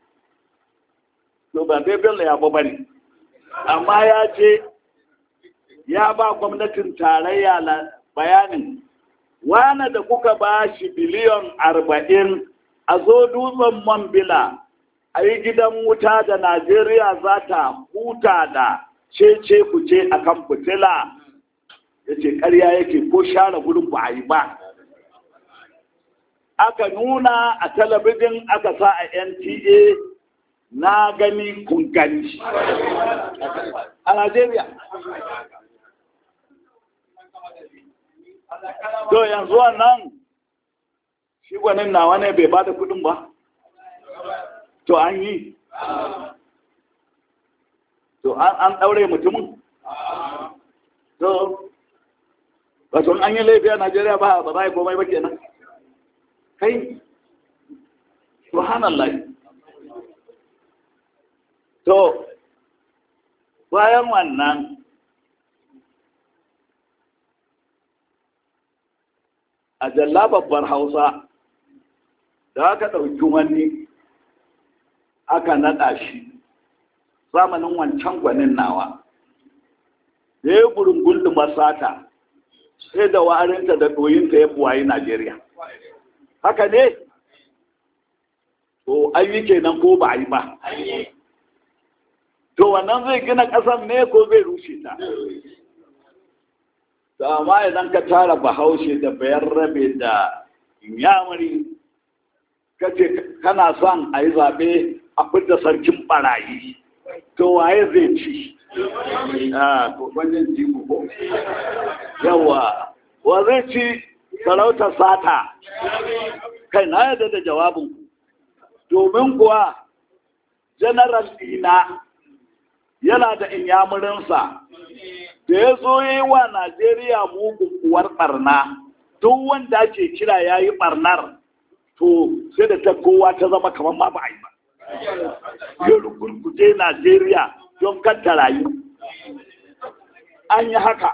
to ba dai bello ya ba bane amma ya ce ya ba gwamnatin tarayya bayanin wane da kuka ba shi biliyon arba'in a zo dutsen mambila a yi gidan wuta da najeriya za ta huta da cece kuce a kan fitila ya ce karya yake ko share gudun ba a yi ba aka nuna a talabijin aka sa a nta na gani kun gani a Najeriya. To yanzu wannan shi gwanin nawa ne bai ba da kudin ba? To an yi? To an ɗaure mutumin? To, wato an yi laifi a Najeriya ba ba za a yi komai ba kenan. Kai, subhanallah. To, bayan wannan a jalla babbar hausa da aka ɗauki wani aka naɗa shi zamanin wancan gwanin nawa da ya gurungun masata sai da warinta da ɗoyinta ya buwayi najeriya haka ne to ayi kenan ko ba a yi ba to wannan zai gina ƙasar ne ko zai rushe ta to amma idan ka tara bahaushe da bayan rabe da yamuri ka ce kana son a yi zaɓe a fidda sarkin ɓarayi to waye zai ci a wajen jiku ko yawa wa zai ci sarautar sata kai na yadda da jawabin domin kuwa general dina yana da inyamurinsa da ya zo yi wa Najeriya mugun kuwar barna duk wanda ake kira ya yi barnar to sai da ta kowa ta zama kamar ma ba a yi ba. Ya rugurguje Najeriya don kanta rayu. An yi haka.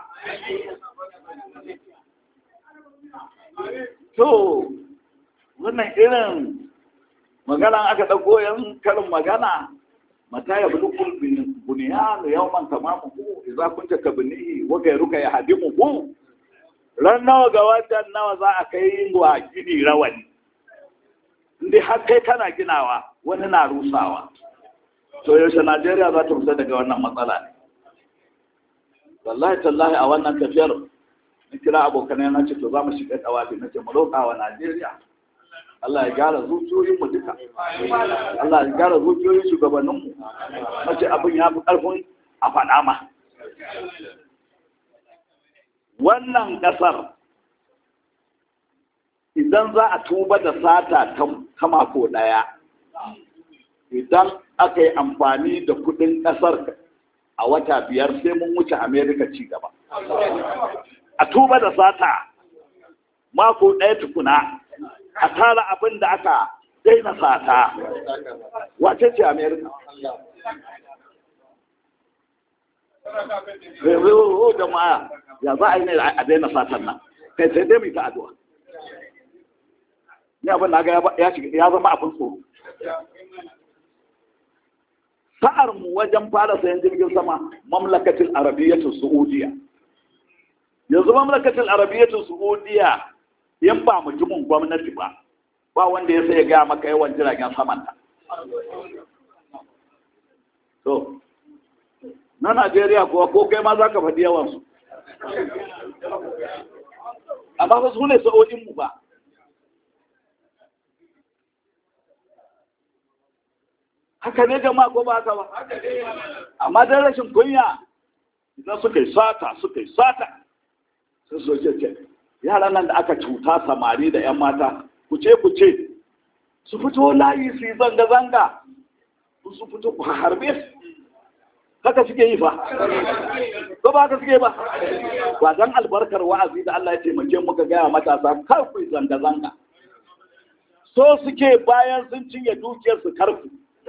To, wannan irin magana aka ɗauko yan karin magana mata ya bulukul buniyanu yawman tamamuhu idza kunta tabnihi wa ghayruka yahdimuhu ran nawa ga watan nawa za a kai wa gini rawani inda har kai kana ginawa wani na rusawa to yaushe najeriya za ta fita daga wannan matsala ne wallahi tallahi a wannan tafiyar na kira abokanai na ce to za mu shiga tawafi na ce mu roƙa wa najeriya Allah ya gyara zuciyoyinmu duka Allah ya gyara zuciyoyin shugabanninmu na ce abin ya fi ƙarfin a faɗa ma wannan ƙasar idan za a tuba da sata ta mako ɗaya idan aka yi amfani da kudin ƙasar a wata biyar sai mun wuce amerika ci gaba a tuba da sata mako ɗaya tukuna a tara abin da aka daina sata wace ce amerika zai jama'a ya za a yi ne a daina satan nan kai sai dai mai ta addu'a ni abin na ga ya zama abin tsoro sa'ar mu wajen fara sayan jirgin sama mamlakatin arabiyyatun saudiya yanzu mamlakatin arabiyyatun saudiya yan ba mutumin gwamnati ba ba wanda ya sai gaya maka yawan jiragen samanta to na najeriya kuwa ko kai ma za ka faɗi yawansu amma ba su ne sa'o'inmu ba haka ne jama'a ko ba haka ba amma dan rashin kunya idan suka yi sata suka yi sata sun so ce ce yaran nan da aka cuta samari da yan mata ku ce ku ce su fito layi su yi zanga-zanga su fito ku harbe su haka suke yi fa ko ba haka suke ba ba dan albarkar wa'azi da Allah ya taimake muka gaya matasa kar ku yi zanga-zanga so suke bayan sun cinye dukiyar su karku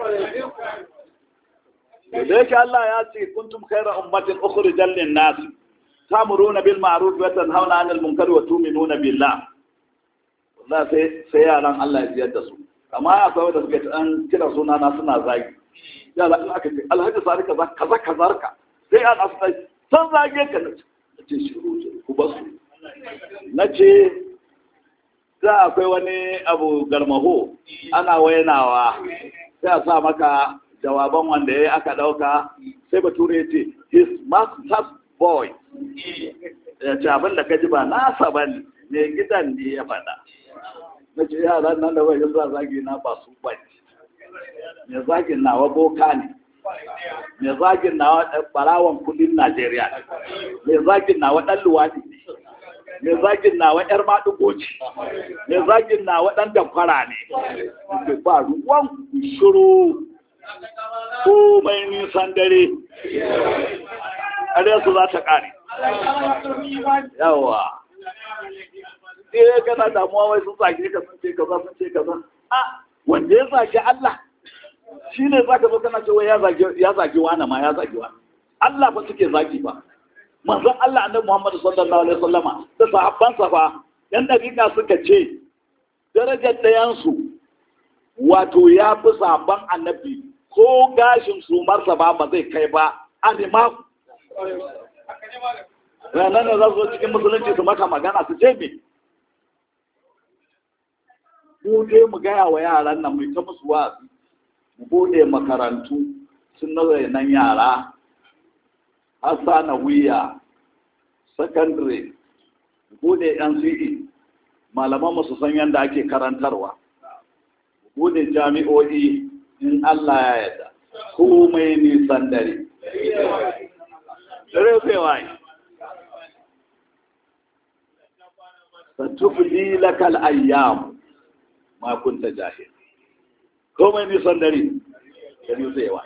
da yake Allah ya ce kuntum khayra ummatin ukhrijal lin nas tamuruna bil ma'ruf wa tanhauna 'anil munkar wa tu'minuna billah wallahi sai sai yaran Allah ya jiyar da su amma akwai wanda suke an kira suna na suna zagi ya la aka ce alhaji sari kaza kaza kaza ka sai an asa san zage ka na ce shiru ku basu na ce za akwai wani abu garmaho ana wayanawa sai a sa maka jawaban wanda ya aka ɗauka sai bature ya ce his master's boy ya ce abin da ka ji ba nasa ba ne mai gidan ne ya faɗa na ce yaran nan da wajen za zagi na ba su ba mai zagin nawa boka ne mai zagin nawa barawan kudin najeriya mai zagin nawa ɗan luwaɗi ne mai zagin nawa ‘yar maɗugo ce, mai zagin nawa ɗan damfara ne, da ba ruwan shuru ko mai nisan dare, ƙarya su za ta ƙare. Yawa. Ɗaya kana damuwa wai sun zage ka sun ce kaza sun ce kaza. A, wanda ya zage Allah, shi ne za ka zo kana cewa ya zage wani ma ya zage wani. Allah ba suke zagi ba. manzon Allah annabi Muhammad sallallahu alaihi wasallama da sahabbansa fa yan dariƙa suka ce darajar ɗayansu wato ya fi sahabban annabi ko gashin sumarsa ba ba zai kai ba anima ranar da za su cikin musulunci su maka magana su ce me mu je mu gaya wa yaran nan mu ta musu wa'azi mu bude makarantu sun nazari nan yara Hassana Wiya, Secondary, bude NCE, malaman su san yadda ake karantarwa, bude jami'o'i in Allah ya yarda, komai nisan dare. Rufewa yi. Satufli lakal ayyam ma kunta jahil. Komai nisan dare, da rufewa yi.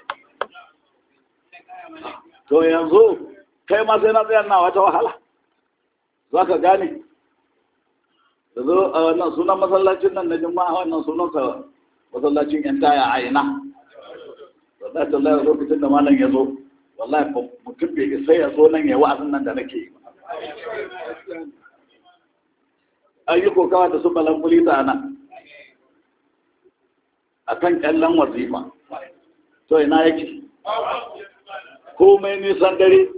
to yanzu kai ma sai na tsayar na wata wahala za ka gane da zo a wannan sunan masallacin nan na jima'a wannan sunansa masallacin yan taya a ina wallahi tallahi lokacin da malam ya zo wallahi mutum bai isa ya zo nan ya wa'azin nan da nake yi an yi kokawa da su balan kulita nan a kan kyallon wazifa to ina yake komai nisan dare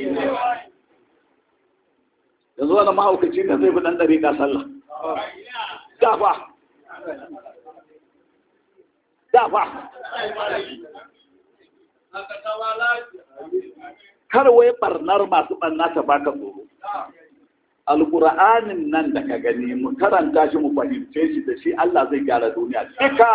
yanzu wani mahaukaci ne zai fi ɗan ɗari ka sallah dafa dafa kar wai barnar masu barna ta baka tsoro alƙur'anin nan da ka gani mu karanta shi mu fahimce shi da shi Allah zai gyara duniya duka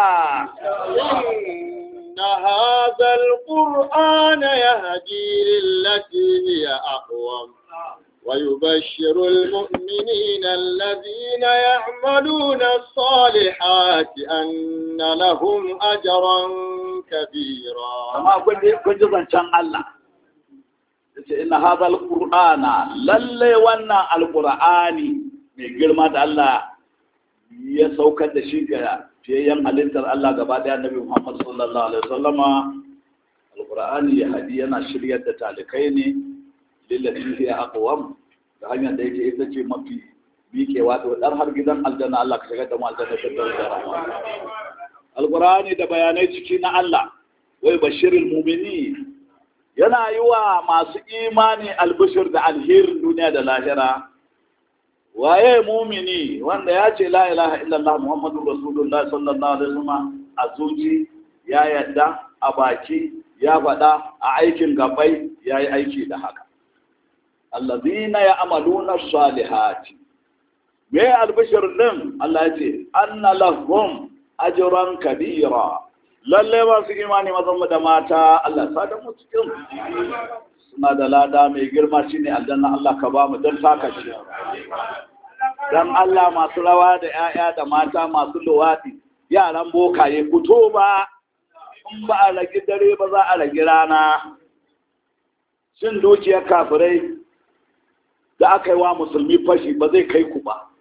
إن هذا القرآن يهدي للتي هي أقوم ويبشر المؤمنين الذين يعملون الصالحات أن لهم أجرا كبيرا amma kun ji kun ji zancen Allah yace inna hadha alqur'ana lalle wannan alqur'ani mai girma da Allah ya saukar da shi ga fiyayyen halittar Allah gaba daya Annabi Muhammad sallallahu alaihi wasallama alqur'ani ya hadi yana shiryar da talikai ne lillati hiya aqwam da hanyar da yake ita ce mafi miƙewa da dar har gidan aljanna Allah ka shigar da mu aljanna da rahama alqur'ani da bayanai ciki na Allah wai bashirin mumini yana yi wa masu imani albishir da alherin duniya da lahira waye mumini wanda ya ce la ilaha illallah muhammadu rasulullah sallallahu alaihi wasallam a zuci ya yadda a baki ya faɗa a aikin gabai ya yi aiki da haka allazina ya amaluna salihati me albishir din Allah ya ce anna lahum ajran kabira lalle masu imani mazan mu da mata Allah sa da mu cikin suna da lada mai girma shine aljanna Allah ka ba mu don saka shi dan Allah masu rawa da 'ya'ya da mata masu luwadi yaran bokaye fito ba in ba a ragi dare ba za a ragi rana shin dukiyar kafirai da aka yi wa musulmi fashi ba zai kai ku ba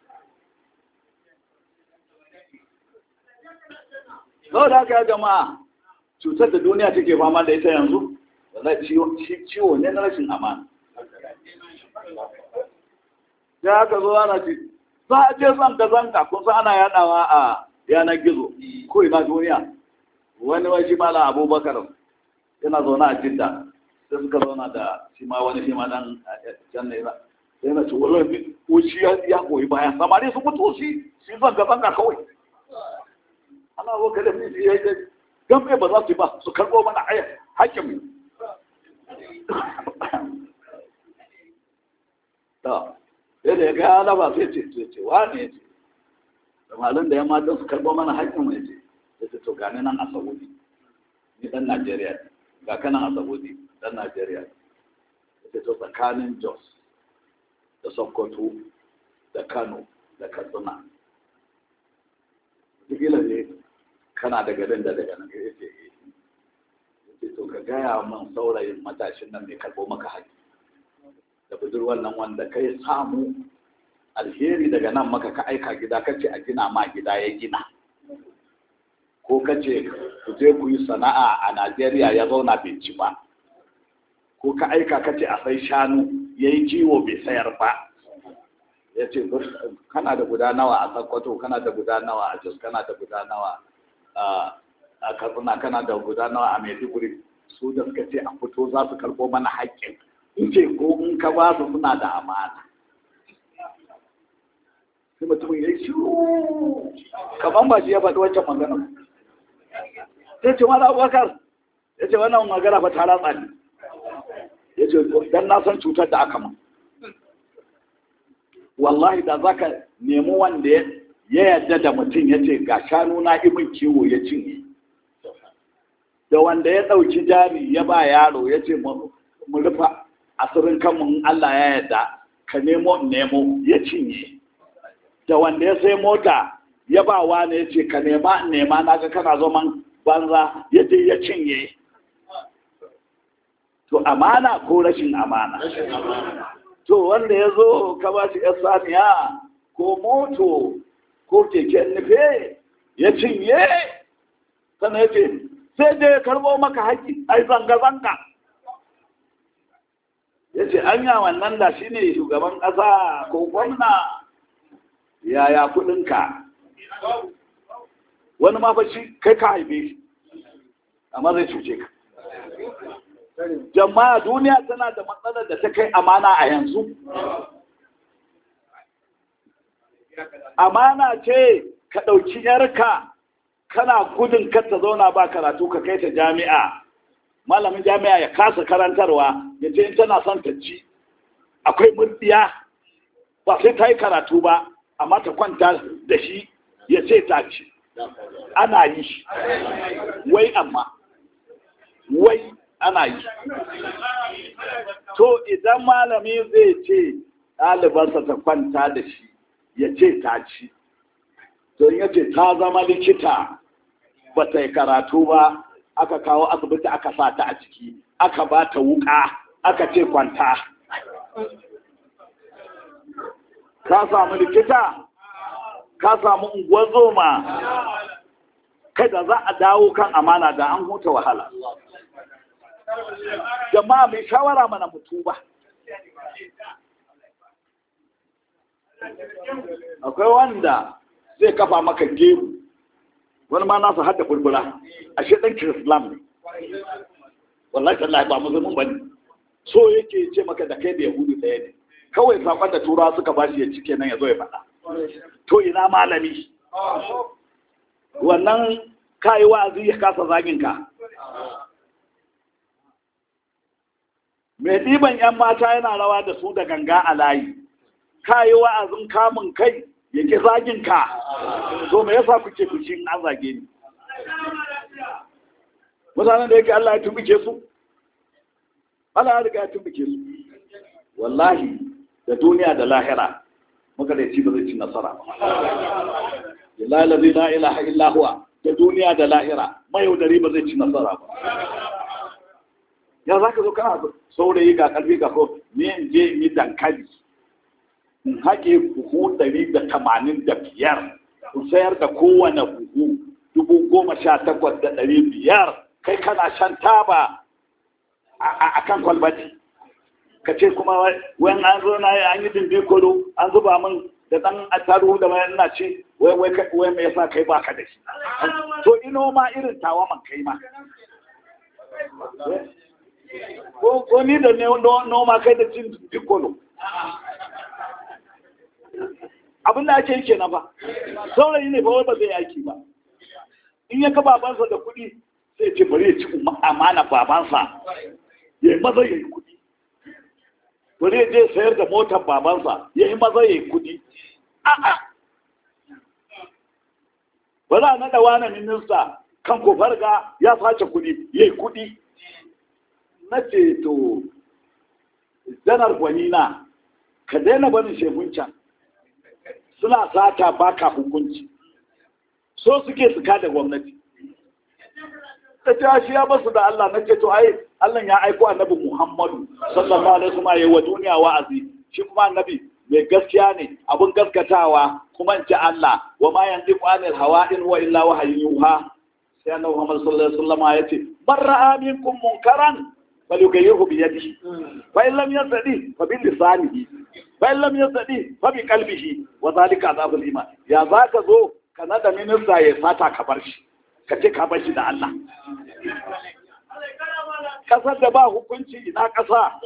sau da aka jama'a cutar da duniya take fama da ita yanzu da ciwo ne na rashin amana ya aka zo ana ce za a je zanka zanka kun san ana yadawa a yanar gizo ko ina duniya wani wani mala abubakar yana zaune a jidda sai suka zauna da shi ma wani shi ma dan can ne ba sai na ce wani wuci ya koyi baya samari su mutu shi shi zanka zanka kawai ana zo ka da miji ya yi don mai ba za su yi ba su karɓo mana haƙƙin mu ta yadda ya gaya alaba sai ce ce ce wa ne ce da malin da ya mata su karɓo mana haƙƙin mu ya ce ya ce to gani nan a saudi ni ɗan najeriya ga kanan a saudi ɗan najeriya ya ce to tsakanin jos da sokoto da kano da katsina wataƙila ne kana da garin da daga nan ya ce ya to ka gaya min saurayin matashin nan mai karɓo maka haƙi da budurwar nan wanda kai samu alheri daga nan maka ka aika gida kace a gina ma gida ya gina ko kace ku je ku yi sana'a a Najeriya ya zauna bai ci ba ko ka aika kace a sai shanu yayi kiwo bai sayar ba ya ce kana da guda nawa a Sokoto kana da guda nawa a Jos kana da guda nawa a Katsina kana da guda nawa a Maiduguri su da suka ce a fito za su karɓo mana haƙƙin in ce ko in ka ba su suna da amana sai mutumin ya yi shiru kamar ba shi ya faɗi wancan magana sai ce mala abubakar ya ce wannan magana fa ta ratsa ne ya ce dan na san cutar da aka ma wallahi da za ka nemi wanda ya yarda da mutum ya ce ga shanu na imin kiwo ya cinye da wanda ya ɗauki jari ya ba yaro ya ce mu rufa asirin kanmu in Allah ya yarda ka nemo nemo ya cinye da wanda ya sai mota ya ba wani ya ce ka nema nema na ga kana zaman banza ya je ya cinye to amana ko rashin amana to wanda ya zo ka ba shi saniya ko moto ko keken nufe ya cinye sannan ya ce sai dai ya karbo maka haƙƙi ai zanga-zanga ya ce anya wannan da shi ne shugaban ƙasa ko gwamna yaya kuɗinka wani ma shi kai ka haife shi amma zai cuce ka jama'a duniya tana da matsalar da ta kai amana a yanzu amana ce ka ɗauki yarka kana gudun kar ta zauna ba karatu ka kai ta jami'a malamin jami'a ya kasa karantarwa ya ce in tana son ta ci akwai murdiya ba sai ta yi karatu ba amma ta kwanta da shi ya ce ta ci ana yi wai amma wai ana yi to idan malami zai ce ɗalibarsa ta kwanta da shi ya ce ta ci to ya ce ta zama likita ba ta yi karatu ba aka kawo asibiti aka sa ta a ciki aka ba ta wuka aka ce kwanta ka samu likita ka samu unguwar zoma kai da za a dawo kan amana da an huta wahala jama'a mai shawara mana mutu ba akwai wanda zai kafa maka gemu wani ma nasa hada burbura a shi ɗan kirislam ne wallahi tallahi ba musulmin ba ne so yake ce maka da kai da yahudu ɗaya ne kawai sakon da tura suka ba shi ya cike nan ya zo ya faɗa to ina malami wannan kayi wa'azi ya kasa zagin ka mai ɗiban 'yan mata yana rawa da su da ganga a layi kayi wa'azin kamun kai ya ki zagin ka to me yasa kuke fushi an zage ni mutanen da yake Allah ya tumbuke su Allah ya riga ya tumbuke su wallahi da duniya da lahira muka da ci ba zai ci nasara ba lillahi la ilaha illa huwa da duniya da lahira mayaudari ba zai ci nasara ba ya za ka zo kana saurayi ga karfi ga ko ni in je in yi dankali in haƙe buhu ɗari da tamanin da biyar in sayar da kowane buhu dubu goma sha takwas da ɗari biyar kai kana shan taba a kan kwalbati ka ce kuma wani an zo na an yi dindin kolo an zuba min da ɗan attaruhu da mai ina ce wai wai mai yasa kai baka da shi to ino ma irin tawa man kai ma ko ni da noma kai da cin dindin kolo abin da ake yi kenan ba saurayi ne ba wai ba zai yaki ba in ya ka babansa da kuɗi sai ce bari ya ci amana babansa ya yi maza ya yi kuɗi bari ya je sayar da motar babansa ya yi maza ya yi kuɗi a'a ba za a naɗa wani minista kan kofar ga ya sace kuɗi ya yi kuɗi na ce to janar gwanina ka daina barin shehun can suna sata baka hukunci so suke su da gwamnati ta ce shi ya basu da Allah na ce to ai Allah ya aiko annabi Muhammadu sallallahu alaihi wasallam yayi wa duniya wa'azi shi kuma annabi mai gaskiya ne abun gaskatawa kuma in ji Allah wa ma yantiqu anil hawa in wa illa wahyun yuha sai annabi Muhammad sallallahu alaihi wasallam ya ce man ra'a minkum munkaran falyughayyirhu bi yadihi fa in lam yastadi fa bi lisanihi fa in lam yastadi fa bi qalbihi wa zalika azabul iman ya zaka zo kana da minista ya sata ka bar shi ka ce ka bar shi da Allah kasar da ba hukunci ina kasa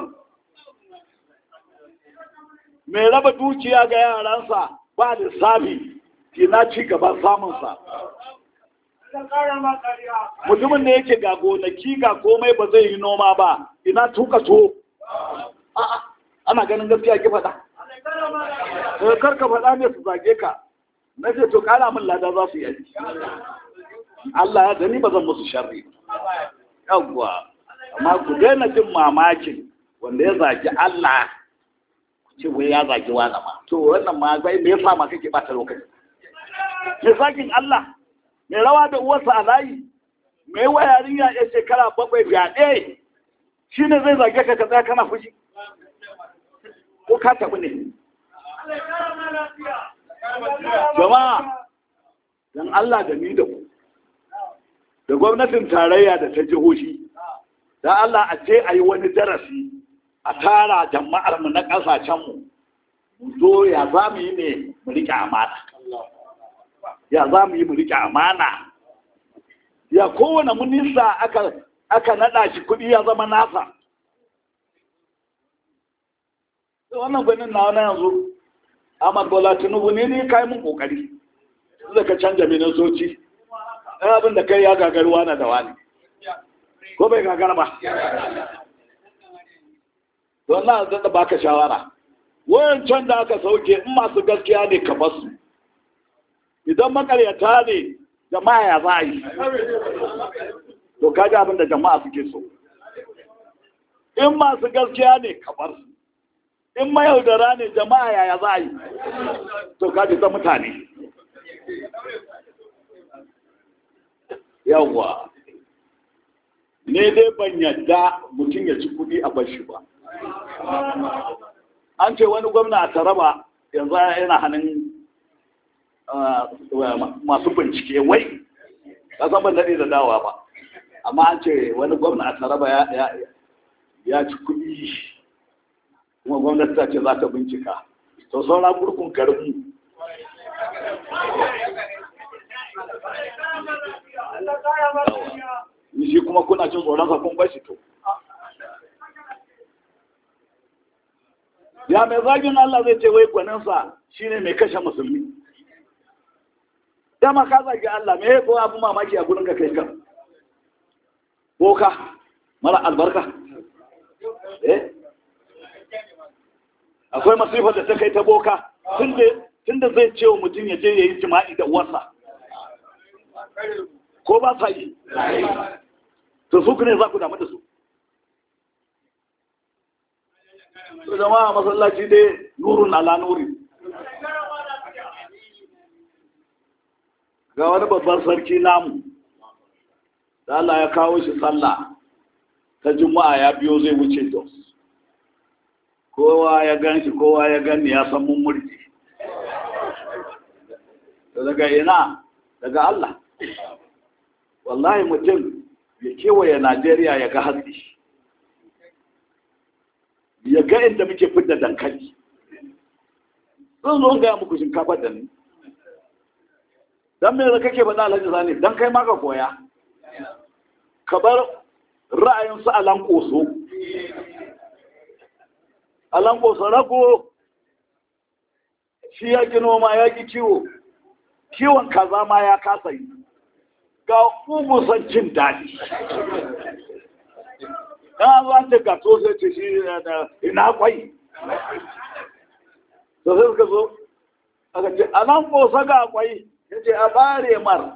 mai raba dukiya ga yaransa ba lissafi ina ci gaban samunsa mutumin da yake ga gonaki ga komai ba zai yi noma ba ina tuka to ana ganin gaskiya ki faɗa kar ka faɗa ne su zage ka na ce to kara min lada za su yi Allah ya gani ba zan musu sharri yawwa amma ku daina jin mamakin wanda ya zagi Allah ce wai ya zagi wani ma to wannan ma bai me yasa ma kake bata lokaci me sakin Allah mai rawa da uwarsa a layi mai wa yarinya ya shekara bakwai fyaɗe shi ne zai zage ka ka tsaya kana fushi ko ka tafi ne jama'a don Allah da ni da ku da gwamnatin tarayya da ta jihohi don Allah a ce a yi wani darasi a tara jama'armu na ƙasashenmu mu zo ya za mu yi ne mu riƙe amana ya za mu yi mu riƙe amana ya kowane minista aka aka naɗa shi kuɗi ya zama nasa wannan gwanin na wani yanzu Ahmad Bola Tinubu ne ne kai mun kokari da ka canja ministoci ɗan abin da kai ya gagaruwa na da wani ko bai gagara ba don na da baka shawara wayancan da aka sauke in masu gaskiya ne ka basu idan makaryata ne jama'a ya za a yi to kaji abin da jama'a suke so in masu gaskiya ne ka bar su in mayaudara ne jama'a yaya za a yi to kaji ta mutane yawwa ne dai ban yadda mutum ya ci kudi a bashi ba an ce wani gwamna a taraba yanzu yana hannun masu bincike wai kasan ban daɗe da dawa ba amma an ce wani gwamna a taraba ya ci kudi kuma gwamnati ta ce za ta bincika to saura gurkun garinmu shi kuma kuna cin tsoron sa kun bashi to ya mai zagin Allah zai ce wai gwaninsa shine mai kashe musulmi dama ka zagi Allah me ko abu mamaki a gurin ka kai kan boka mara albarka eh akwai masifar da ta kai ta boka tunda zai ce wa mutum ya je ya yi jima'i da uwarsa ko ba sa yi to su ne za ku damu da su su zama a masallaci dai nurun ala nuri ga wani babban sarki namu da Allah ya kawo shi sallah ta juma'a ya biyo zai wuce dos kowa ya gan shi kowa ya gani ya san mun murji daga ina daga Allah wallahi mutum ya kewaye Najeriya ya ga hatsi ya ga inda muke fidda dankali zan zo gaya muku shinkafa da ni don me da kake faɗa alhaji zane don kai maka koya ka bar ra'ayin su alan koso alan koso rago shi ya ki noma ya ki kiwo kiwon kaza ma ya kasa yi ga ugusan jin daɗi ya zuwa ce ga to sai ce shi ina kwai da sai suka zo aka ce a nan kosa ga kwai ya ce a bare mar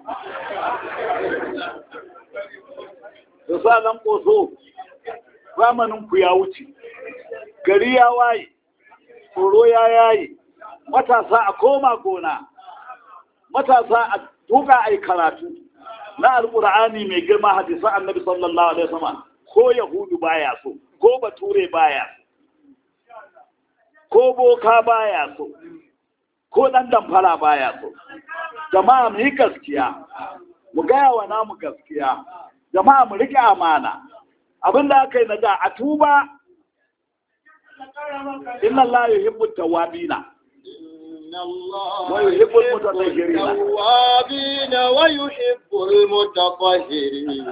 da sa nan koso zamanin ku ya wuce gari ya waye tsoro ya yaye matasa a koma gona matasa a tuka a yi karatu na alƙur'ani mai girma hadisan annabi sallallahu alaihi wasallam ko yahudu baya so ko bature baya ko boka baya so ko dan damfara baya so jama'a mu yi gaskiya mu gaya wa namu gaskiya jama'a mu rike amana abinda aka yi na da a tuba inna Allah yuhibbu tawabina ويحب المتطهرين التوابين ويحب المتطهرين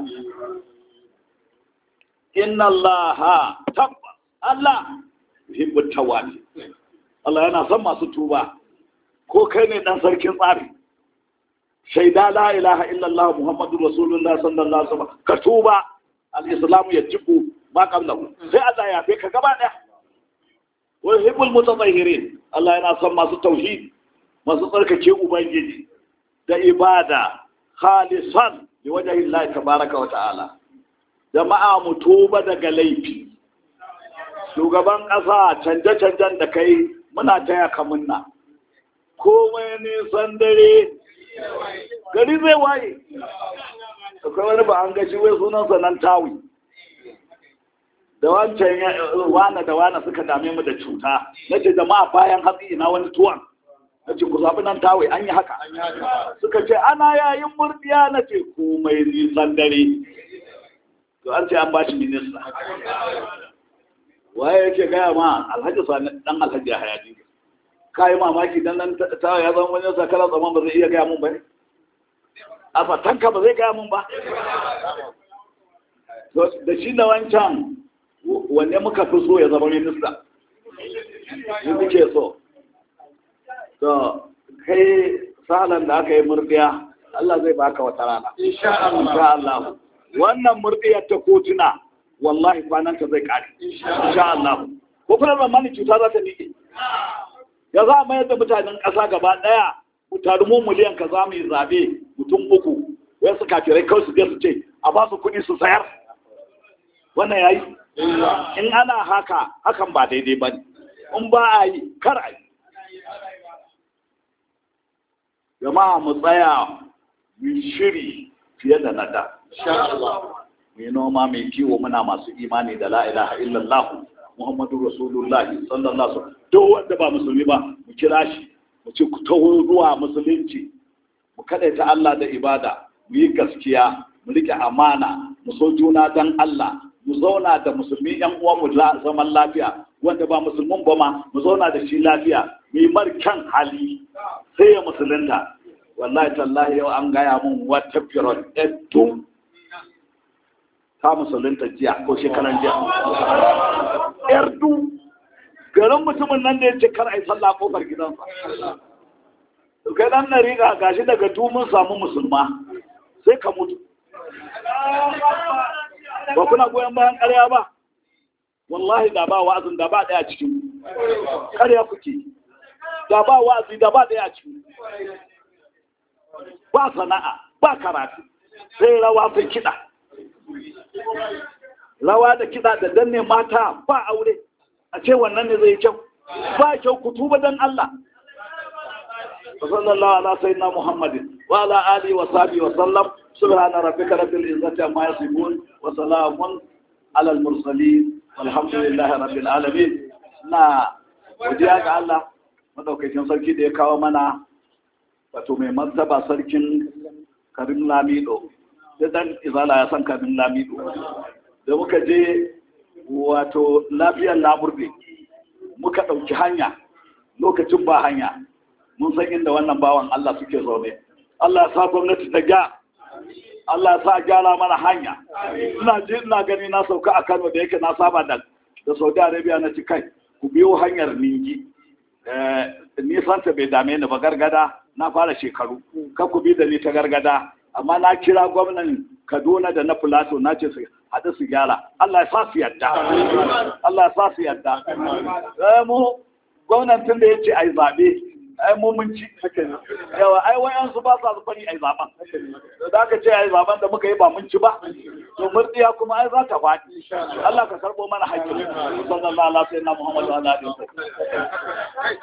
إن الله تبا الله يحب التوابين Allah yana son masu tuba ko kai ne dan sarkin tsari shaida la ilaha illallah muhammadu rasulullah sallallahu alaihi wasallam ka tuba al-islamu yajibu ma qablahu sai Allah ya fi ka gaba daya wa yuhibbul mutatahhirin Allah yana son masu tauhid masu tsarkake ubangiji da ibada khalisan li wajhi Allah tabaraka wa ta'ala jama'a mu tuba daga laifi shugaban ƙasa canje-canjen da kai muna taya ka munna komai nisan dare gari zai waye akwai wani ba an gashi wai sunansa nan tawi da wancan wane da wane suka dame mu da cuta na ce jama'a bayan hatsi ina wani tuwon na ce ku zaɓi nan tawai an yi haka suka ce ana yayin murdiya na ce komai nisan dare to an ce an ba shi minista waye yake gaya ma alhaji sani dan alhaji a hayati ka yi mamaki dan nan tawa ya zama wani sakara zaman ba zai iya gaya mun ba ne a fatanka ba zai gaya mun ba da shi da wancan wanne muka fi so ya zama minista yi muke so to kai salan da aka yi murdiya Allah zai baka wata rana insha insha Allah wannan murɗiyar ta kotuna wallahi kwanan ta zai kare insha Allah ko kuma zamanin cuta za ta nike ya za a mayar da mutanen ƙasa gaba ɗaya mutane mu miliyan ka za mu yi zabe mutum uku wai su kafirai kawai su je su ce a ba su kuɗi su sayar wannan yayi in ana haka hakan ba daidai ba ne in ba a yi kar a yi jama'a mu tsaya mu shiri fiye da nada mu noma mai kiwo muna masu imani da la ilaha illallah muhammadu rasulullah sallallahu alaihi wasallam duk wanda ba musulmi ba mu kira shi mu ce ku taho zuwa musulunci mu ta Allah da ibada mu yi gaskiya mu rike amana mu so juna dan Allah mu zauna da musulmi yan uwan mu zaman lafiya wanda ba musulmin ba ma mu zauna da shi lafiya mu yi markan hali sai ya musulunta wallahi tallahi yau an gaya mun wata firon ɗattu ta musulunta jiya ko shekaran jiya yardu garin mutumin nan da ya ce kar a yi sallah kofar gidansa kai dan na riga gashi daga tumun samu musulma sai ka mutu ba kuna goyon bayan ƙarya ba wallahi da ba wa'azin da ba ɗaya cikin ƙarya kuke da ba wa'azi da ba ɗaya cikin ba sana'a ba karatu sai rawa sai kiɗa rawa da kiɗa da danne mata ba aure a ce wannan ne zai kyau ba kyau ku tuba dan Allah sallallahu ala sayyidina muhammadin wa ala alihi wa sahbihi wa sallam subhana rabbika rabbil izzati amma yasifun wa salamun ala al mursalin walhamdulillahi rabbil alamin na godiya ga Allah madaukakin sarki da ya kawo mana wato mai martaba sarkin karim lamido da dan izala ya san karim lamido da muka je wato lafiyar lamurde muka ɗauki hanya lokacin ba hanya mun san inda wannan bawan Allah suke zaune Allah ya sa gwamnati ta ga Allah ya sa gyara mana hanya ina ji ina gani na sauka a Kano da yake na saba da da Saudi Arabia na ci kai ku biyo hanyar Ningi nisan ta bai dame ni ba gargada na fara shekaru ka ku bi da ni ta gargada amma na kira gwamnan Kaduna da na Plateau na ce su haɗu su gyara Allah ya sa su yadda Allah ya sa su yadda mu gwamnan tun da ya ce ai zaɓe ai mu mun ci yawa ai wayan su ba sa su bari ai zaben da aka ce ai zaben da muka yi ba mun ci ba to murdiya kuma ai za ta faɗi Allah ka karbo mana haƙƙi sallallahu alaihi wa sallam Muhammadu wa alihi